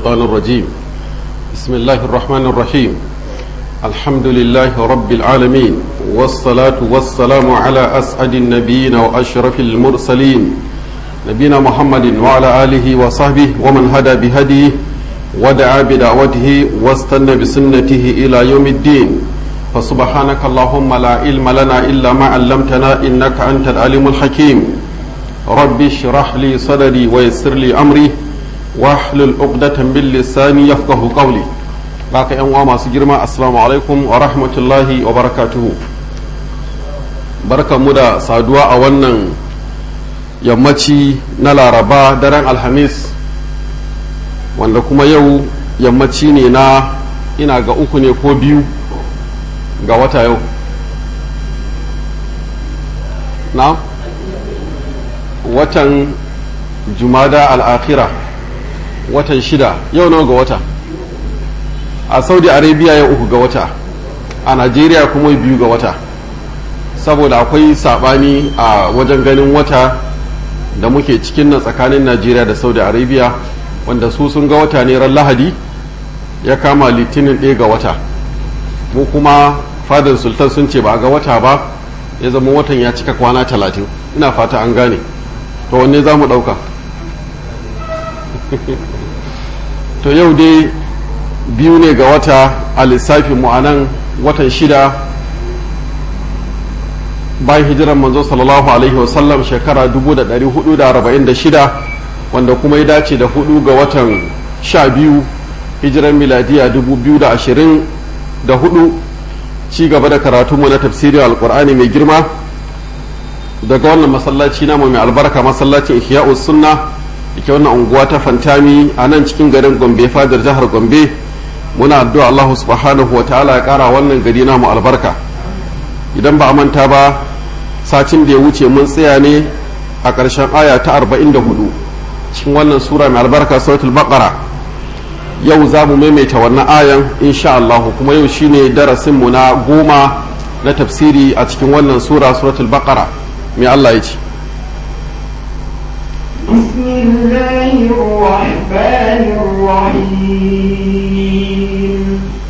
الشيطان الرجيم بسم الله الرحمن الرحيم الحمد لله رب العالمين والصلاة والسلام على أسعد النبيين وأشرف المرسلين نبينا محمد وعلى آله وصحبه ومن هدى بهديه ودعا بدعوته واستنى بسنته إلى يوم الدين فسبحانك اللهم لا علم لنا إلا ما علمتنا إنك أنت العليم الحكيم رب اشرح لي صدري ويسر لي أمري wahlul uqdatan bil lisani yafqahu qawli baka yan uwa masu girma assalamu alaikum wa rahmatullahi wa barakatuhu barkanmu da saduwa a wannan yammaci na laraba daren alhamis wanda kuma yau yammaci ne na ina ga uku ne ko biyu ga wata yau na watan jumada al'akhira watan shida yau nawa ga wata a saudi arabia yau uku ga wata a najeriya kuma biyu ga wata saboda akwai sabani a wajen ganin wata da muke cikin nan tsakanin najeriya da saudi arabia wanda su sun ga wata ne ran lahadi ya kama litinin ɗaya ga wata mu kuma fadar sultan sun ce ba a ga wata ba ya zama watan ya cika kwana talatin ina fata an gane to wanne za mu ɗauka to yau dai biyu ne ga wata a lissafin mu a nan watan shida bayan hijiran manzo sallallahu alaihi wasallam shekara 1446 wanda kuma ya dace da hudu ga watan sha biyu hijiran miladiya 2024 ci gaba da karatunmu na tafsirin alkur'ani mai girma daga wannan masallaci namu mai albarka masallacin ihya'us sunna ita wannan unguwa ta fantami a nan cikin garin gombe fadar jihar gombe muna addu'a Allah subhanahu wa ta'ala ya kara wannan gari namu albarka idan ba a manta ba sacin da ya wuce mun tsaya ne a ƙarshen aya ta 44 cikin wannan sura mai albarka suratul baqara yau za mu maimaita wannan ayan insha Allah kuma yau shine darasin mu na goma na tafsiri a cikin wannan sura suratul baqara mai Allah ya ce بسم الله الرحمن الرحيم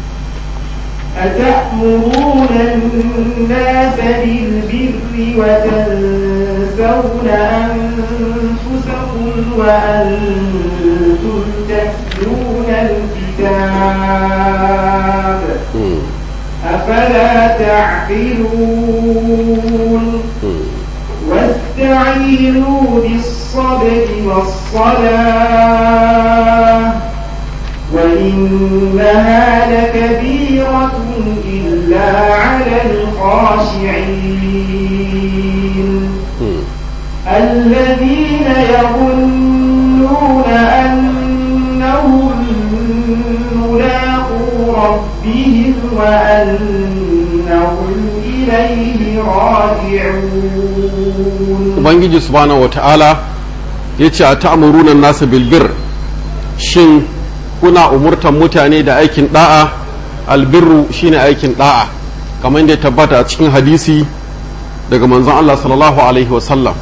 أتأمرون الناس بالبر وتنسون أنفسكم وأنتم تتلون الكتاب أفلا تعقلون واستعينوا بالصبر والصلاة وإنها لكبيرة إلا على الخاشعين الذين يظنون أنهم ملاقو ربهم وأنهم إليه راجعون ubangiji subhanahu wata'ala ya ce a ta'amurunan nasa bilbir shin kuna umurtan mutane da aikin da'a albirru shine aikin da'a kamar da ya tabbata a cikin hadisi daga manzon Allah sallallahu alaihi wasallam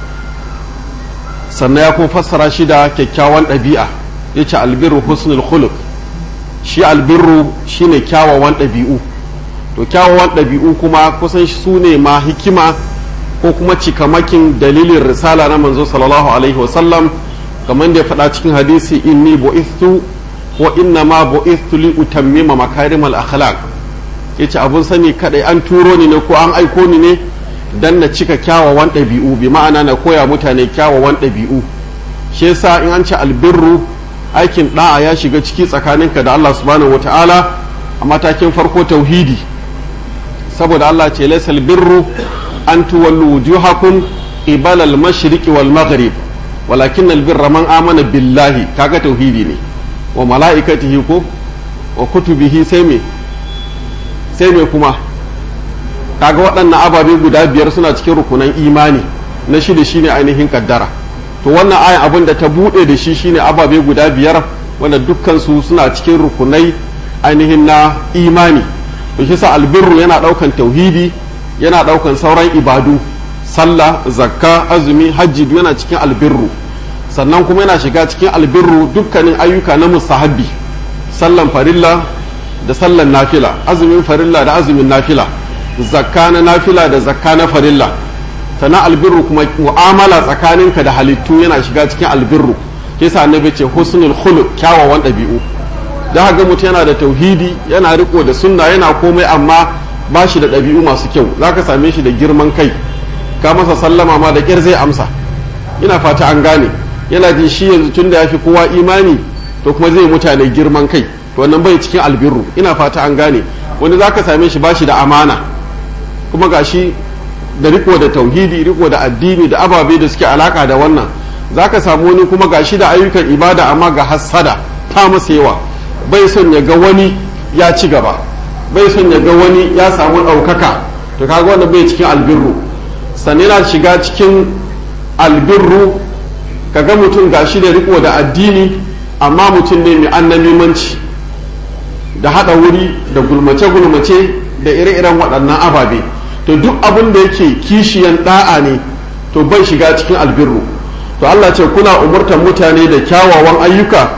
sannan ya kuma fassara shi da kyakkyawan ɗabi'a ya ce albirru husnul khuluq shi albirru shine kyawawan ɗabi'u to kyawawan ɗabi'u kuma kusan su ne ma hikima ko kuma cikamakin dalilin risala na manzo sallallahu alaihi wasallam kamar da ya faɗa cikin hadisi inni bu'ithu wa inna ma bu'ithu li utammima makarimal akhlaq yace abun sani kadai an turo ni ne ko an aiko ni ne dan na cika kyawawan ɗabi'u bi ma'ana na koya mutane kyawawan ɗabi'u shi yasa in an ce albirru aikin da'a ya shiga ciki tsakaninka da Allah subhanahu wataala a matakin farko tauhidi saboda Allah ce laysal birru an tuwallu wujuhakum qibala al-mashriqi wal maghrib walakin al-birra man amana billahi kaga tauhidi ne wa mala'ikatihi ko wa kutubihi sai me sai me kuma kaga waɗannan ababe guda biyar suna cikin rukunan imani na shida shine ainihin kaddara to wannan ayan abin da ta buɗe da shi shine ababe guda biyar wanda dukkan su suna cikin rukunai ainihin na imani to shi sa albirru yana ɗaukan tauhidi yana ɗaukan sauran ibadu sallah zakka azumi hajji yana cikin albirru sannan kuma yana shiga cikin albirru dukkanin ayyuka na mustahabbi sallan farilla da sallan nafila azumin farilla da azumin nafila zakka na nafila da zakka na farilla sannan albirru kuma mu'amala tsakaninka da halittu yana shiga cikin albirru yasa annabi ce husnul khuluq kyawawan ɗabi'u da haka mutum yana da tauhidi yana riko da sunna yana komai amma ba shi da ɗabi'u masu kyau zaka same shi da girman kai ka masa sallama ma da ƙyar zai amsa ina fata an gane yana jin shi yanzu tunda ya fi kowa imani to kuma zai mutane girman kai to wannan bai cikin albirru ina fata an gane wani zaka same shi ba shi da amana kuma gashi da riko da tauhidi riko da addini da ababe da suke alaka da wannan zaka samu wani kuma gashi da ayyukan ibada amma ga hassada ta masa yawa bai son ya ga wani ya ci gaba bai son ya ga wani ya samu ɗaukaka to kaga wannan bai cikin albirru sannan yana shiga cikin albirru kaga mutum gashi da riko da addini amma mutum ne mai annamimanci da haɗa wuri da gulmace-gulmace da ire-iren waɗannan ababe to duk abin da yake kishiyan ɗa'a ne to bai shiga cikin albirru to Allah ce kuna umurtar mutane da kyawawan ayyuka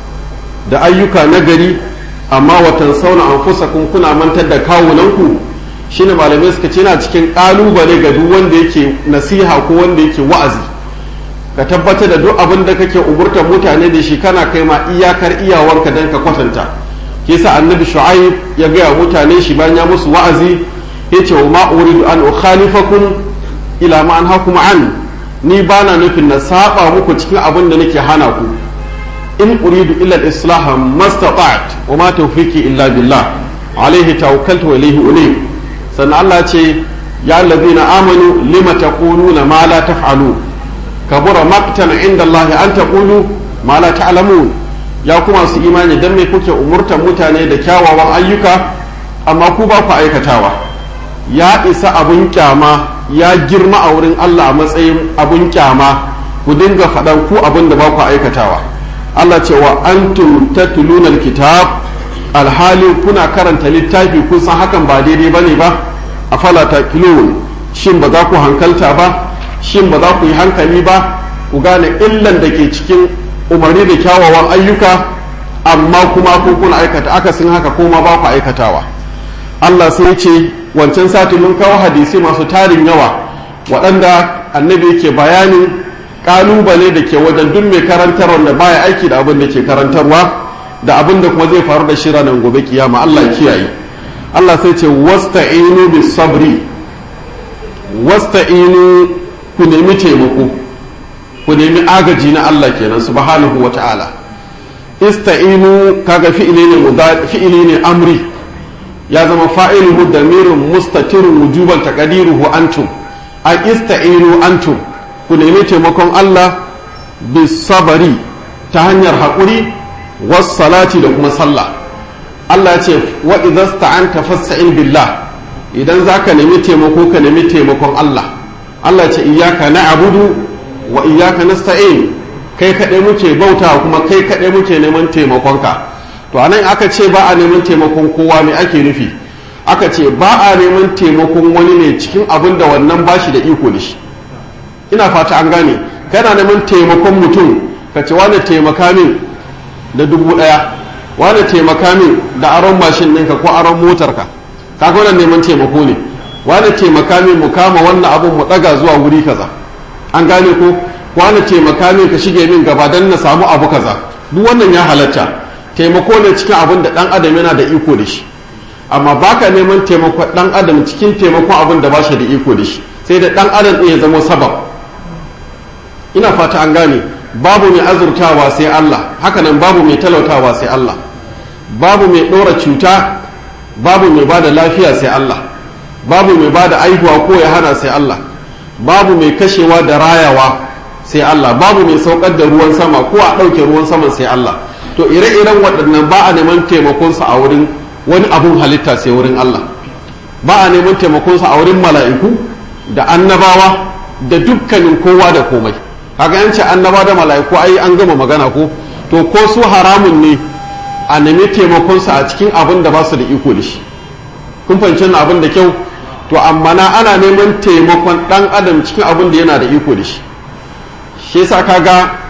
da ayyuka na gari amma watan sauna an fusa kuna mantar da kawunanku shine malamai suka ce na cikin ƙalubale ga duk wanda yake nasiha ko wanda yake wa'azi ka tabbatar da duk abin da kake umurtar mutane da shi kana kai ma iyakar iyawarka don ka kwatanta kisa annabi shu'aib ya gaya mutane shi bayan ya musu wa'azi yace wa ma uridu an ukhalifakum ila ma an hakuma an ni bana nufin na saba muku cikin abin da nake hana ku in uridu illa al-islah mastata'at wa ma tawfiqi illa billah alaihi tawakkaltu wa ilayhi unib sannan Allah ce ya allazina amanu lima taquluna ma la taf'alun kabura maqtan inda Allah an taqulu ma la ta'lamun ya kuma su imani dan me kuke umurtan mutane da kyawawan ayyuka amma ku ba ku aikatawa ya isa abun kyama ya girma a wurin Allah a matsayin abun kyama ku dinga faɗan ku abin da ba ku aikatawa Allah ce wa antum tatluna alkitab alhali kuna karanta littafi kun san hakan ba daidai bane ba afala taqilun shin ba za ku hankalta ba shin ba za ku yi hankali ba ku gane illan da ke cikin umarni da kyawawan ayyuka amma kuma ku kuna aikata akasin haka kuma ba ku aikatawa Allah sai ce wancan sati mun kawo hadisi masu tarin yawa waɗanda annabi yake bayanin ƙalubale da ke wajen duk mai karantarwa da baya aiki da abin da ke karantarwa da abin da kuma zai faru da shi ranar gobe kiyama Allah kiyaye Allah sai ce wasta'inu bis sabri wasta'inu ku nemi taimako ku nemi agaji na Allah kenan subhanahu wa ta'ala ista'inu kaga fi'ili ne fi'ili ne amri ya zama fa'iluhu damirun mustatirun wujuban taqdiruhu antum a ista'inu antum ku nemi taimakon Allah bis sabari ta hanyar haƙuri was salati da kuma sallah Allah ya ce wa idza sta'anta fasta'in billah idan zaka nemi taimako ka nemi taimakon Allah Allah ya ce iyyaka na'budu wa iyyaka nasta'in kai kaɗai muke bauta kuma kai kaɗai muke neman taimakonka to anan aka ce ba a neman taimakon kowa me ake nufi aka ce ba a neman taimakon wani ne cikin abin da wannan ba shi da iko da shi ina fata an gane kana neman taimakon mutum ka ce wani taimaka min da dubu ɗaya wani taimaka min da aron mashin ɗinka ko aron motarka kaga wannan neman taimako ne wani taimaka min mu kama wannan abun mu ɗaga zuwa wuri kaza an gane ko wani taimaka min ka shige min gaba don na samu abu kaza duk wannan ya halatta taimako ne cikin abin da dan adam yana da iko da shi amma baka neman taimakon dan adam cikin taimakon abin da ba shi da iko da shi sai da dan adam ɗin ya zama sabab ina fata an gane babu mai azurtawa sai Allah hakanan babu mai talautawa sai Allah babu mai ɗora cuta babu mai bada lafiya sai Allah babu mai bada aihuwa ko ya hana sai Allah babu mai kashewa da rayawa sai Allah babu mai saukar da ruwan sama ko a ɗauke ruwan saman sai Allah to ire-iren waɗannan ba a neman taimakonsa a wurin wani abun halitta sai wurin Allah ba a neman taimakonsa a wurin mala'iku da annabawa da dukkanin kowa da komai kaga yance annaba da mala'iku ai an gama magana ko to ko su haramun ne a nemi taimakonsa a cikin abin da ba su da iko da shi kun fahimci abin da kyau to amma na ana neman taimakon ɗan adam cikin abin da yana da iko da shi shi yasa kaga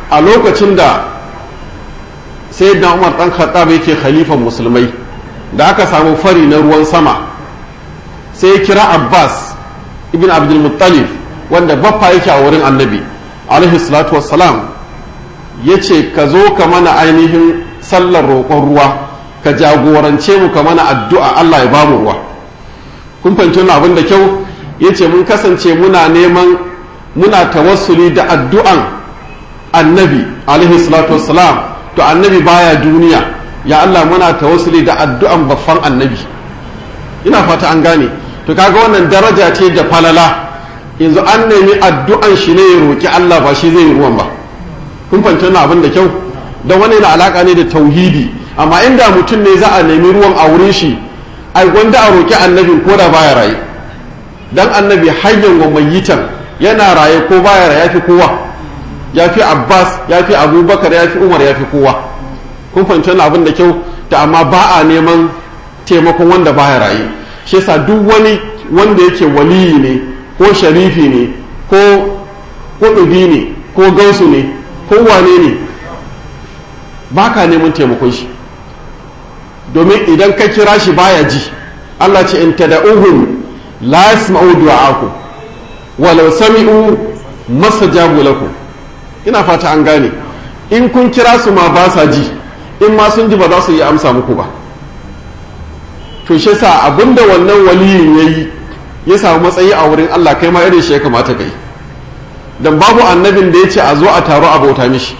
a lokacin da sayyidina umar dan khattab yake khalifan musulmai da aka samu fari na ruwan sama sai ya kira abbas ibn abdul muttalib wanda baffa yake a wurin annabi alaihi salatu wassalam ya ce ka zo ka mana ainihin sallar roƙon ruwa ka jagorance mu ka mana addu'a allah ya bamu ruwa kun fahimci wannan abin da kyau ya ce mun kasance muna neman muna tawassuli da addu'an annabi alaihi salatu wassalam to annabi baya duniya ya Allah muna tawassuli da addu'an baffan annabi ina fata an gane to kaga wannan daraja ce da falala yanzu an nemi addu'an shi ne ya roki Allah ba shi zai yi ruwan ba kun fahimci wannan abin da kyau don wani na alaka ne da tauhidi amma inda mutum ne za a nemi ruwan a wurin shi ai gwanda a roki annabin ko da baya raye dan annabi hayyan wa mayyitan yana raye ko baya raye yafi kowa yafi abbas yafi abubakar yafi umar yafi kowa kun fahimci wannan abin da kyau ta amma ba a neman taimakon wanda baya raye shi yasa duk wani wanda yake waliyi ne ko sharifi ne ko kudubi ne ko gausu ne ko wane ne ba ka neman taimakon shi domin idan ka kira shi baya ji Allah ce in tada'uhum la yasma'u du'a'akum walau sami'u mastajabu lakum ina fata an gane in kun kira su ma ba sa ji in ma sun ji ba za su yi amsa muku ba to shi sa abinda wannan waliyin yayi ya samu matsayi a wurin Allah kai ma irin shi ya kamata kai dan babu annabin da ya ce a zo a taro a bauta mishi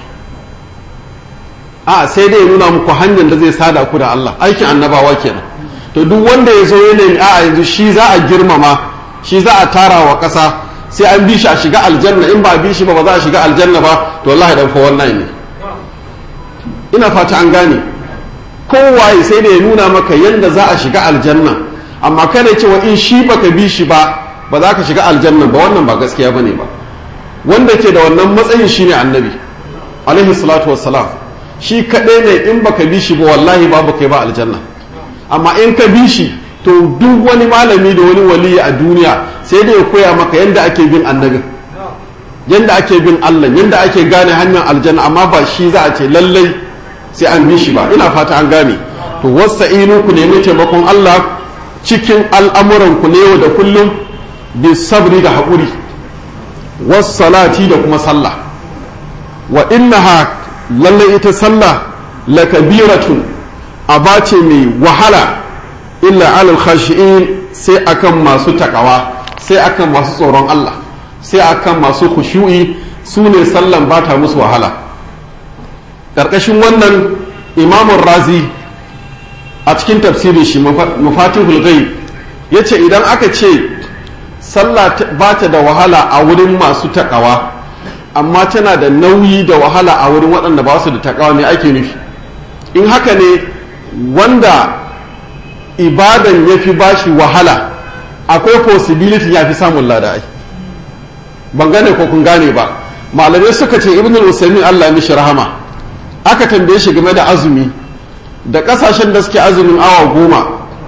a sai dai ya nuna muku hanyar da zai sada ku da Allah aikin annabawa kenan to duk wanda ya zo yanayin a yanzu shi za a girmama shi za a tara wa ƙasa sai an bi shi a shiga aljanna in ba a bi shi ba ba za a shiga aljanna ba to wallahi dan fa wannan ne ina fata an gane kowaye sai da ya nuna maka yadda za a shiga aljanna amma kada cewa in shi baka bi shi ba ba za ka shiga aljanna ba wannan ba gaskiya bane ba wanda ke da wannan matsayin shine annabi alaihi salatu wassalam shi kaɗai ne in baka bi shi ba wallahi babu kai ba aljanna amma in ka bi shi to duk wani malami da wani waliyi a duniya sai da ya koya maka yadda ake bin annabin yadda ake bin Allah yadda ake gane hanyar aljanna amma ba shi za a ce lallai sai an bi shi ba ina fata an gane to wasta'inu ku nemi taimakon Allah cikin al'amuran ku ne yau da kullum bi sabri da haƙuri wassalati da kuma sallah wa innaha lallai ita sallah lakabiratun abace mai wahala illa alal khashi'in sai akan masu takawa sai akan masu tsoron Allah sai akan masu khushu'i su ne sallan ba ta musu wahala ƙarƙashin wannan imamun razi a cikin tafsirin shi mafatihul ghaib ya ce idan aka ce sallah ba ta da wahala a wurin masu takawa amma tana da nauyi da wahala a wurin waɗanda ba su da takawa ne ake nufi in haka ne wanda ibadan ya fi bashi wahala akwai possibility ya fi samun lada ai ban gane ko kun gane ba malamai suka ce ibn usaimin allah mishi rahama aka tambaye shi game da azumi da kasashen da suke azumin awa goma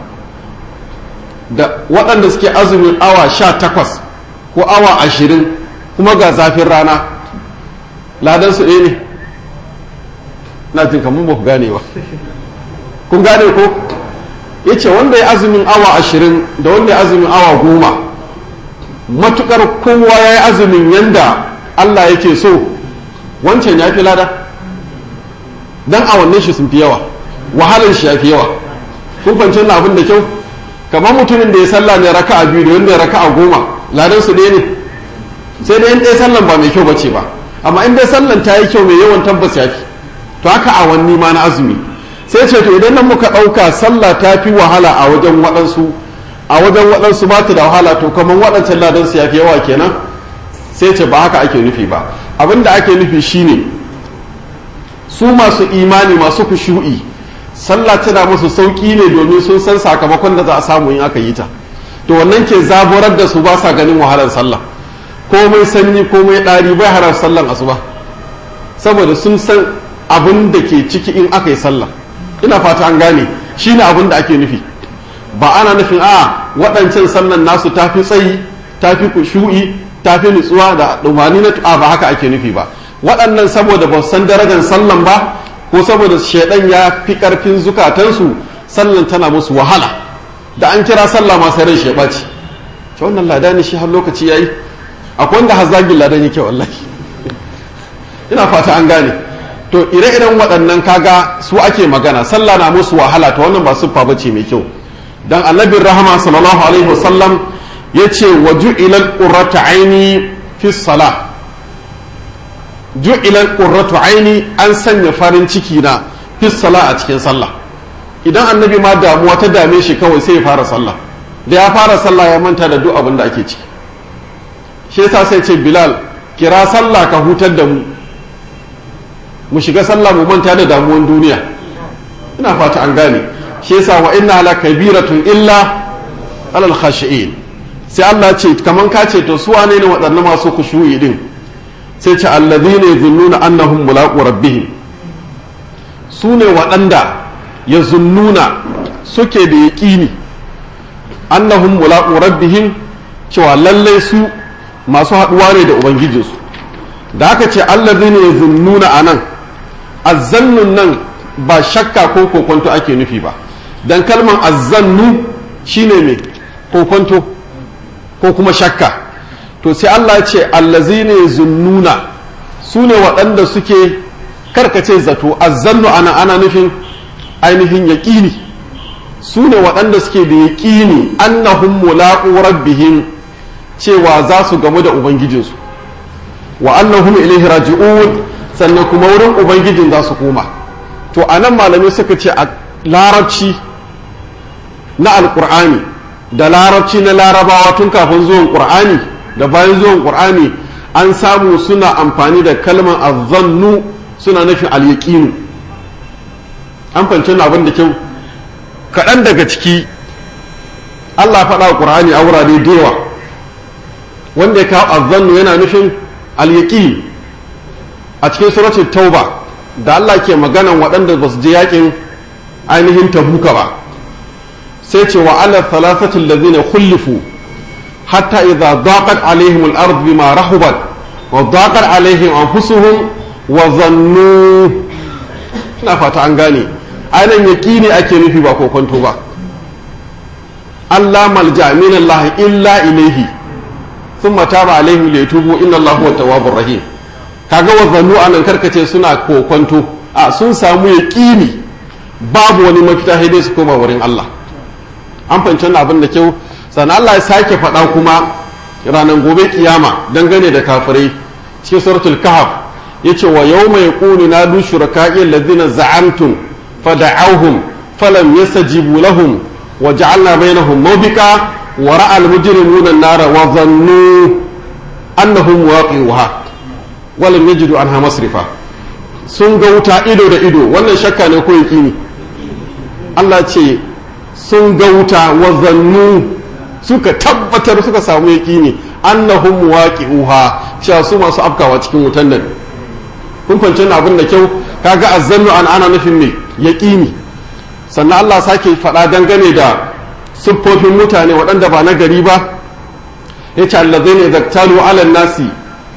da waɗanda suke azumin awa sha takwas ko awa ashirin kuma ga zafin rana ladan su ɗaya ne na jin kamar ba ku gane ba kun gane ko ya ce wanda ya azumin awa ashirin da wanda ya azumin awa goma matukar kowa ya yi azumin yanda Allah yake so wancan ya fi lada don awannin shi sun fi yawa wahalar shi ya fi yawa kun fahimci na abin da kyau kamar mutumin da ya salla ne raka a biyu da wanda ya raka a goma ladan su ɗaya ne sai dai in ɗaya sallan ba mai kyau bace ba amma in dai sallan ta yi kyau mai yawan tabbas ya fi to haka awanni ma na azumi sai ce to idan nan muka ɗauka sallah ta fi wahala a wajen waɗansu a wajen waɗansu ba ta da wahala to kamar waɗancan ladansu ya fi yawa kenan sai ce ba haka ake nufi ba abin da ake nufi shine su masu imani masu kushu'i sallah tana musu sauƙi ne domin sun san sakamakon da za a samu in aka yi ta to wannan ke zaburar da su ba sa ganin wahalar sallah komai sanyi komai ɗari bai harar sallan asuba saboda sun san abin da ke ciki in aka yi sallah ina fata an gane shine abin da ake nufi ba ana nufin a waɗancan sallan nasu tafi tsayi tafi kushu'i tafi nutsuwa da dumani na a ba haka ake nufi ba waɗannan saboda ba san darajar sallan ba ko saboda shaidan ya fi ƙarfin zukatansu sallan tana musu wahala da an kira sallah ma sai ran shi ɓaci ce wannan lada ne shi har lokaci yayi akwai wanda har zagin lada ne ke wallahi ina fata an gane to ire-iren waɗannan kaga su ake magana sallah na musu wahala ta wannan ba siffa bace mai kyau dan annabin rahama sallallahu alaihi wasallam yace wa ju'ilal qurratu aini fi salah ju'ilal qurratu aini an sanya farin ciki na fi salah a cikin sallah idan annabi ma damuwa ta dame shi kawai sai ya fara sallah da ya fara sallah ya manta da duk abin da ake ciki shi yasa sai ce bilal kira sallah ka hutar da mu mu shiga sallah mu manta da damuwan duniya ina fata an gane shi yasa wa inna la kabiratun illa alal khashi'in sai Allah ce kaman ka ce to su wane ne waɗannan masu kushuyi din sai ce alladhina yazunnuna annahum mulaqu rabbihim su ne waɗanda yazunnuna suke da yaƙini annahum mulaqu rabbihim cewa lallai su masu haɗuwa ne da ubangijinsu da aka ce allazina yazunnuna anan azzannun nan ba shakka ko kokonto ake nufi ba dan kalman azzannu shine me kokonto ko kuma shakka to sai Allah ce allazina yazunnuna su ne waɗanda suke karkace zato azzannu ana ana nufin ainihin yaƙini su ne waɗanda suke da yaƙini annahum mulaqu rabbihim cewa za su gamu da ubangijinsu wa annahum ilaihi raji'un sannan kuma wurin ubangijin za su koma to a nan malamai suka ce a larabci na alkur'ani da larabci na larabawa tun kafin zuwan qur'ani da bayan zuwan qur'ani an samu suna amfani da kalmar azzannu suna nufin alyaqinu an fahimci abin da kyau kaɗan daga ciki Allah faɗa qur'ani a wurare da yawa wanda ya kawo azzannu yana nufin alyaqin a cikin suratul tauba da Allah ke maganan waɗanda ba su je yakin ainihin tabuka ba sai ce wa ala thalathati allazina khulifu hatta idza daqat alaihim al-ard bima rahubat wa daqat alaihim anfusuhum wa zannu ina fata an gane ainihin yaqini ake nufi ba kokonto ba Allah malja min Allah illa ilaihi thumma taba alaihim liyatubu inna Allah huwa tawwabur rahim kaga wazannu anan karkace suna kokonto a sun samu yaƙini babu wani mafita sai dai su koma wurin Allah an fahimci wannan abin da kyau sannan Allah ya sake faɗa kuma ranar gobe kiyama dangane da kafirai cikin suratul kahf yace wa yawma yaqulu nadu shuraka'i alladhina za'amtum fada'awhum falam yastajibu lahum wa ja'alna bainahum mawbika wa ra'a al-mujrimuna an-nara wa dhannu annahum waqi'uha walam yajidu anha masrifa sun ga wuta ido da ido wannan shakka ne ko yaqini Allah ce sun ga wuta wa zannu suka tabbatar suka samu yaqini annahum waqi'uha cewa su masu afkawa cikin wutan nan kun fahimci abin da kyau kaga azzannu an ana nufin me yaqini sannan Allah sake faɗa dangane da siffofin mutane waɗanda ba na gari ba yace allazina zaktalu ala nasi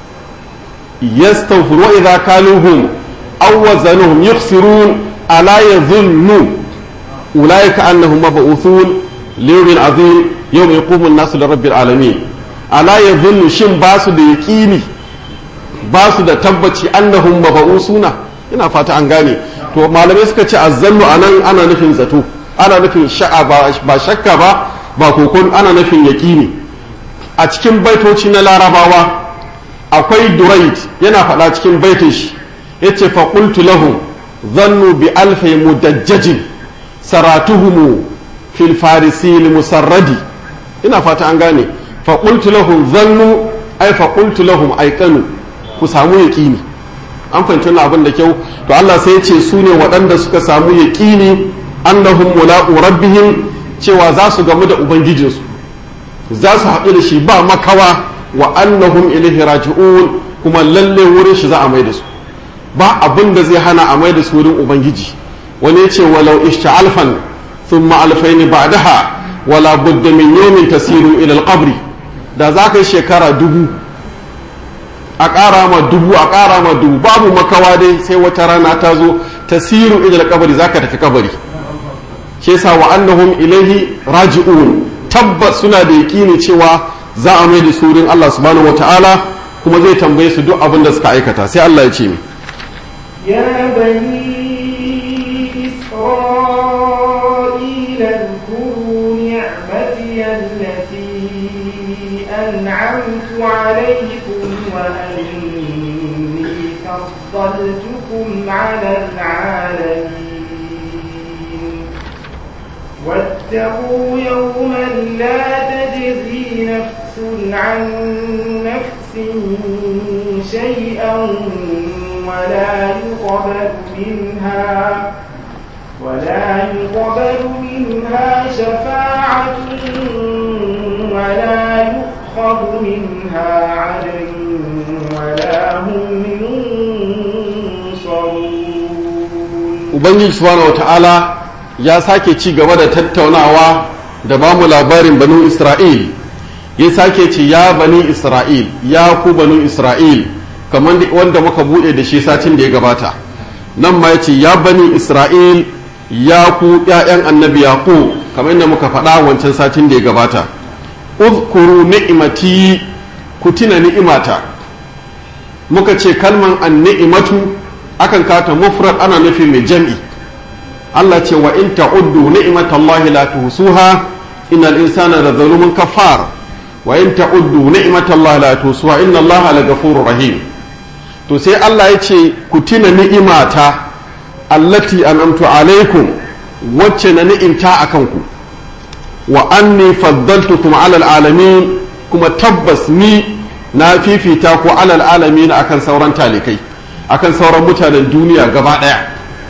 يستغفر وإذا كالوهم أو وزنهم يخسرون ألا يظن أولئك أنهم مبعوثون ليوم عظيم يوم يقوم الناس لرب العالمين ألا يظن شن باسو da yaƙini ba su da tabbaci annahum maba'usuna ina fata an gane to malamai suka ce azzannu anan ana nufin zato ana nufin sha'a ba shakka ba ba kokon ana nufin yaƙini a cikin baitoci na larabawa akwai duraid yana faɗa cikin baitin shi ya ce faƙultu lahum zannu bi alfai mudajjajin saratuhumu fil farisi musarradi ina fata an gane faƙultu lahum zannu ai faƙultu lahum aikanu ku samu yaƙini an fahimci wannan abin da kyau to Allah sai ya ce su ne waɗanda suka samu yaƙini annahum mulaqu rabbihim cewa za su gamu da ubangijinsu za su haɗu da shi ba makawa wa annahum ilaihi raji'un kuma lalle wurin shi za a mai da su ba abin da zai hana a mai da su wurin ubangiji wani yace walau ishta alfan thumma alfaini ba'daha wala budda min yawmin tasiru ila alqabri da za ka yi shekara dubu a ƙara ma dubu a ƙara ma dubu babu makawa dai sai wata rana ta zo tasiru idal kabari zaka tafi kabari shi yasa wa annahum ilaihi raji'un tabbas suna da yaƙini cewa za a mai da surin Allah subhanahu wataala kuma zai tambaye su duk abin da suka aikata sai Allah ya ce mi يا بني إسرائيل اذكروا نعمتي التي أنعمت عليكم وأني فضلتكم على العالمين واتقوا يوما لا تجزي نفس عن نفس شيئا ولا يقبل منها ولا يقبل منها شفاعة ولا يؤخذ منها عدل ولا هم ينصرون ubangiji subhanahu wataala ya sake ci gaba da tattaunawa da ba mu labarin banu isra'il ya sake ce ya bani isra'il ya ku banu isra'il kamar wanda muka bude da shi satin da ya gabata nan ma ya ce ya bani isra'il ya ku ‘ya'yan annabi yaƙo kamar yadda muka faɗa wancan satin da ya gabata uzkuru ni'imati ku tuna ni'imata muka ce kalman an ni'imatu akan kata mufrad ana nufi mai jam'i Allah ce wa in ta'uddu ni'matallahi la tuhsuha innal insana la zalumun kafar wa in ta'uddu ni'matallahi la tuhsuha inna Allaha la ghafurur rahim to sai Allah ya ce ku tuna ni'imata allati an'amtu alaikum wacce na ni'imta akan ku wa anni faddaltukum alal alamin kuma tabbas ni na fifita ku alal alamin akan sauran talikai akan sauran mutanen duniya gaba daya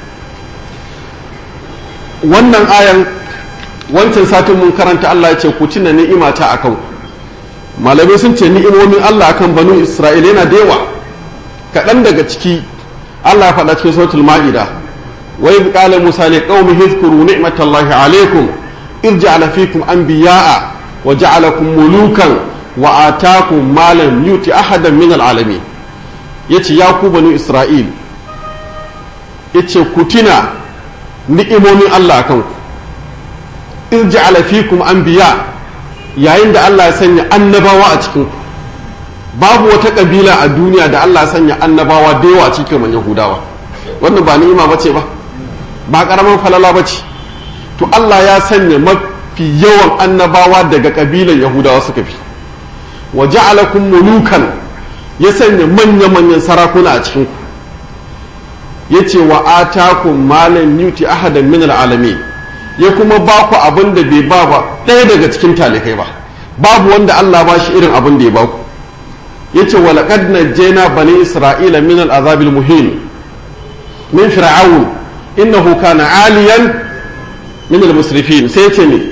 wannan ayan wancan satin mun karanta Allah ya ce ku tuna ni'imata akan ku malamai sun ce ni'imomin Allah akan banu Isra'ila yana da yawa kaɗan daga ciki Allah ya faɗa cikin suratul ma'ida wa idh qala musa li qaumi hizkuru ni'matallahi alaykum id ja'ala fikum anbiya'a wa ja'alakum mulukan wa atakum ma lam yuti ahadan min al'alamin yace ya ku banu Isra'il yace ku tuna ni'imomin Allah akan ku id ja'ala fikum anbiya yayin da Allah ya sanya annabawa a cikin ku babu wata kabila a duniya da Allah sanya annabawa da yawa cikin man Yahudawa wannan ba ni'ima bace ba ba karaman falala bace to Allah ya sanya mafi yawan annabawa daga kabilan Yahudawa suka fi wa ja'alakum mulukan ya sanya manya-manyan sarakuna a cikin ku yace wa atakum malan yuti ahadan min alalamin ya kuma ba ku abin da bai ba ba ɗaya daga cikin talikai ba babu wanda Allah ba shi irin abin da ya ba ku yace walaqad najjayna bani isra'ila min al'azab muhin min fir'aun innahu kana aliyan min al-musrifin sai yace ne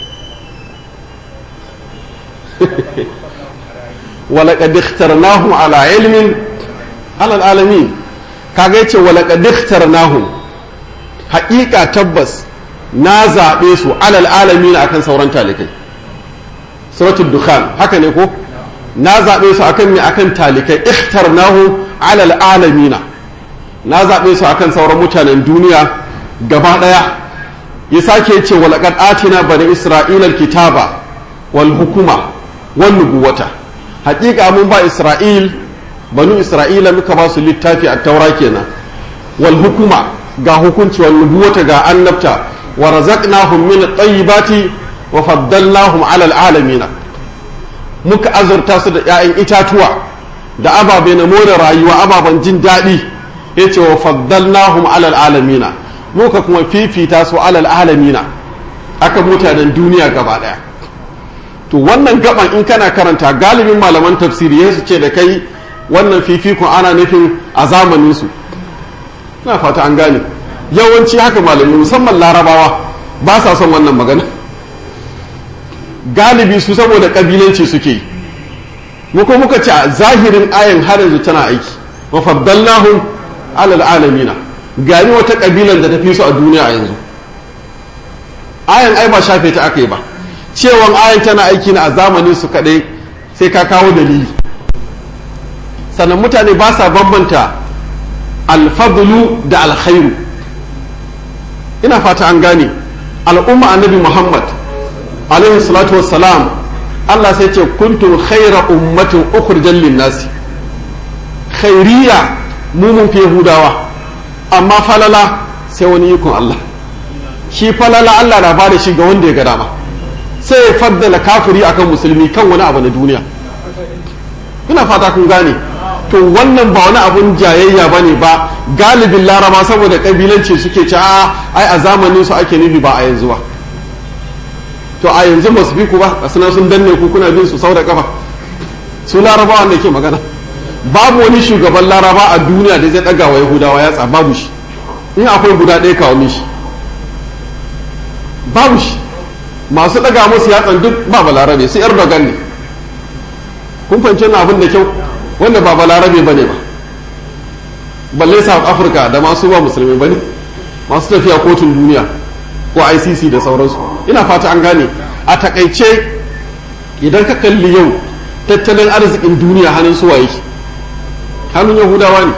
walaqad ikhtarnahum ala ilmin ala alamin kaga yace walaqad ikhtarnahum haƙiƙa tabbas na zaɓe su alal alamin akan sauran talikai suratul dukhan haka ne ko na zaɓe su akan me akan talikai ikhtarnahu alal alamina na zaɓe su akan sauran mutanen duniya gaba ɗaya ya sake ce wa laqad atina bani isra'ila kitaba wal hukuma wan nubuwata haƙiƙa mun ba isra'il banu isra'ila muka ba su littafi a taura kenan wal hukuma ga hukunci wal nubuwata ga annabta wa razaqnahum min at-tayyibati wa faddalnahum alal alamina muka azurta su da 'ya'yan itatuwa da ababe na more rayuwa ababen jin daɗi ya ce wa faddalnahum alal alamina muka kuma fifita su alal alamina aka mutanen duniya gaba ɗaya to wannan gaban in kana karanta galibin malaman tafsiri ya su ce da kai wannan fifikon ana nufin a zamanin su na fata an gane yawanci haka malamai musamman larabawa ba sa son wannan magana galibi su saboda kabilanci suke yi muka muka ce a zahirin ayan har yanzu tana aiki wa faddalnahum alal alamina gani wata kabilan da ta fi su a duniya a yanzu ayan ai ba shafe ta aka yi ba cewan ayan tana aiki na a zamanin su kadai sai ka kawo dalili sannan mutane ba sa bambanta alfadlu da alkhairu ina fata an gane al'umma annabi muhammad alaihi salatu wassalam allah sai ce kuntum khaira ummatin ukhrijal linnasi khairiya mu mun fi yahudawa amma falala sai wani ikon allah shi falala allah na bada shi ga wanda ya ga dama sai ya faddala kafiri akan musulmi kan wani abu na duniya ina fata kun gane to wannan ba wani abun jayayya ba ne ba galibin laraba saboda kabilanci suke ci a ai a zamanin su ake nufi ba a yanzu ba to a yanzu ba su bi ku ba a suna sun danne ku kuna bin su sau da kafa su laraba wanda ke magana babu wani shugaban laraba a duniya da zai daga wa yahudawa ya tsa babu shi in akwai guda ɗaya kawo mishi babu shi masu daga musu yatsan duk ba balarabe sai erdogan ne kun fahimci na abin da kyau wanda ba balarabe ba ne ba balle south africa da masu ba musulmi ba ne masu tafiya kotun duniya ko icc da sauransu ina fata an gane a takaice idan ka kalli yau tattalin arzikin duniya hannun suwa yake hannun yahudawa ne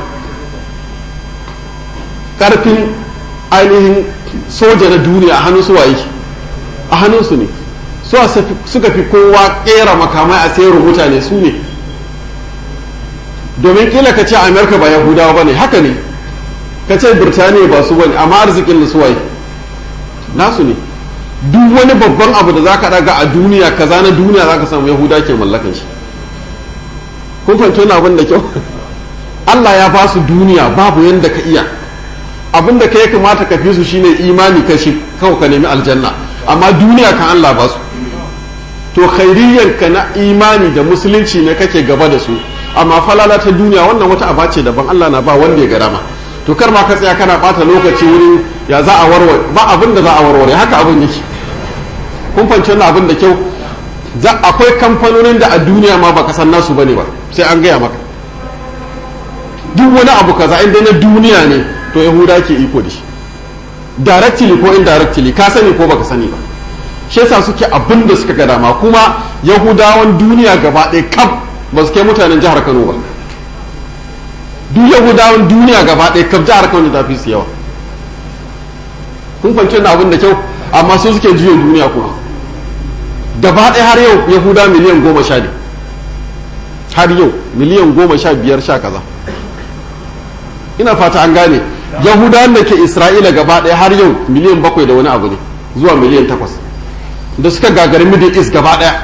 karfin ainihin soja na duniya a hannun suwa yake a hannunsu ne suka fi kowa kera makamai a sayarwa mutane su ne domin kila ka ce amerika ba yahudawa ba ne haka ne ka ce birtaniya ba su bane amma arzikin da suwaye nasu ne duk wani babban abu da za ka daga a duniya kaza na duniya za ka samu yahuda ke mallakan shi kun fahimci wani abin da kyau allah ya ba su duniya babu yadda ka iya abin da ka ya kamata ka fi su shine imani ka shi kawai ka nemi aljanna amma duniya kan allah ba su to khairiyyar ka na imani da musulunci ne kake gaba da su amma falala ta duniya wannan wata aba ce daban Allah na ba wanda ya ga dama to kar ma ka tsaya kana bata lokaci wurin ya za a warware ba abin da za a warware haka abin yake kun fahimci wannan abin da kyau za akwai kamfanonin da a duniya ma baka san nasu bane ba sai an gaya maka duk wani abu kaza inda na duniya ne to yahuda ke iko da shi directly ko indirectly ka sani ko baka sani ba shi yasa suke abin da suka ga dama kuma yahudawan duniya gaba ɗaya kaf ba su kai mutanen jihar kano ba duk yahudawan duniya gaba ɗaya kaf jihar kano ta fi su yawa kun fahimci na abin da kyau amma su suke juya duniya kuma gaba ɗaya har yau yahuda miliyan goma sha ne har yau miliyan goma sha biyar sha kaza ina fata an gane yahudawan da ke isra'ila gaba ɗaya har yau miliyan bakwai da wani abu ne zuwa miliyan takwas da suka gagari middle east gaba ɗaya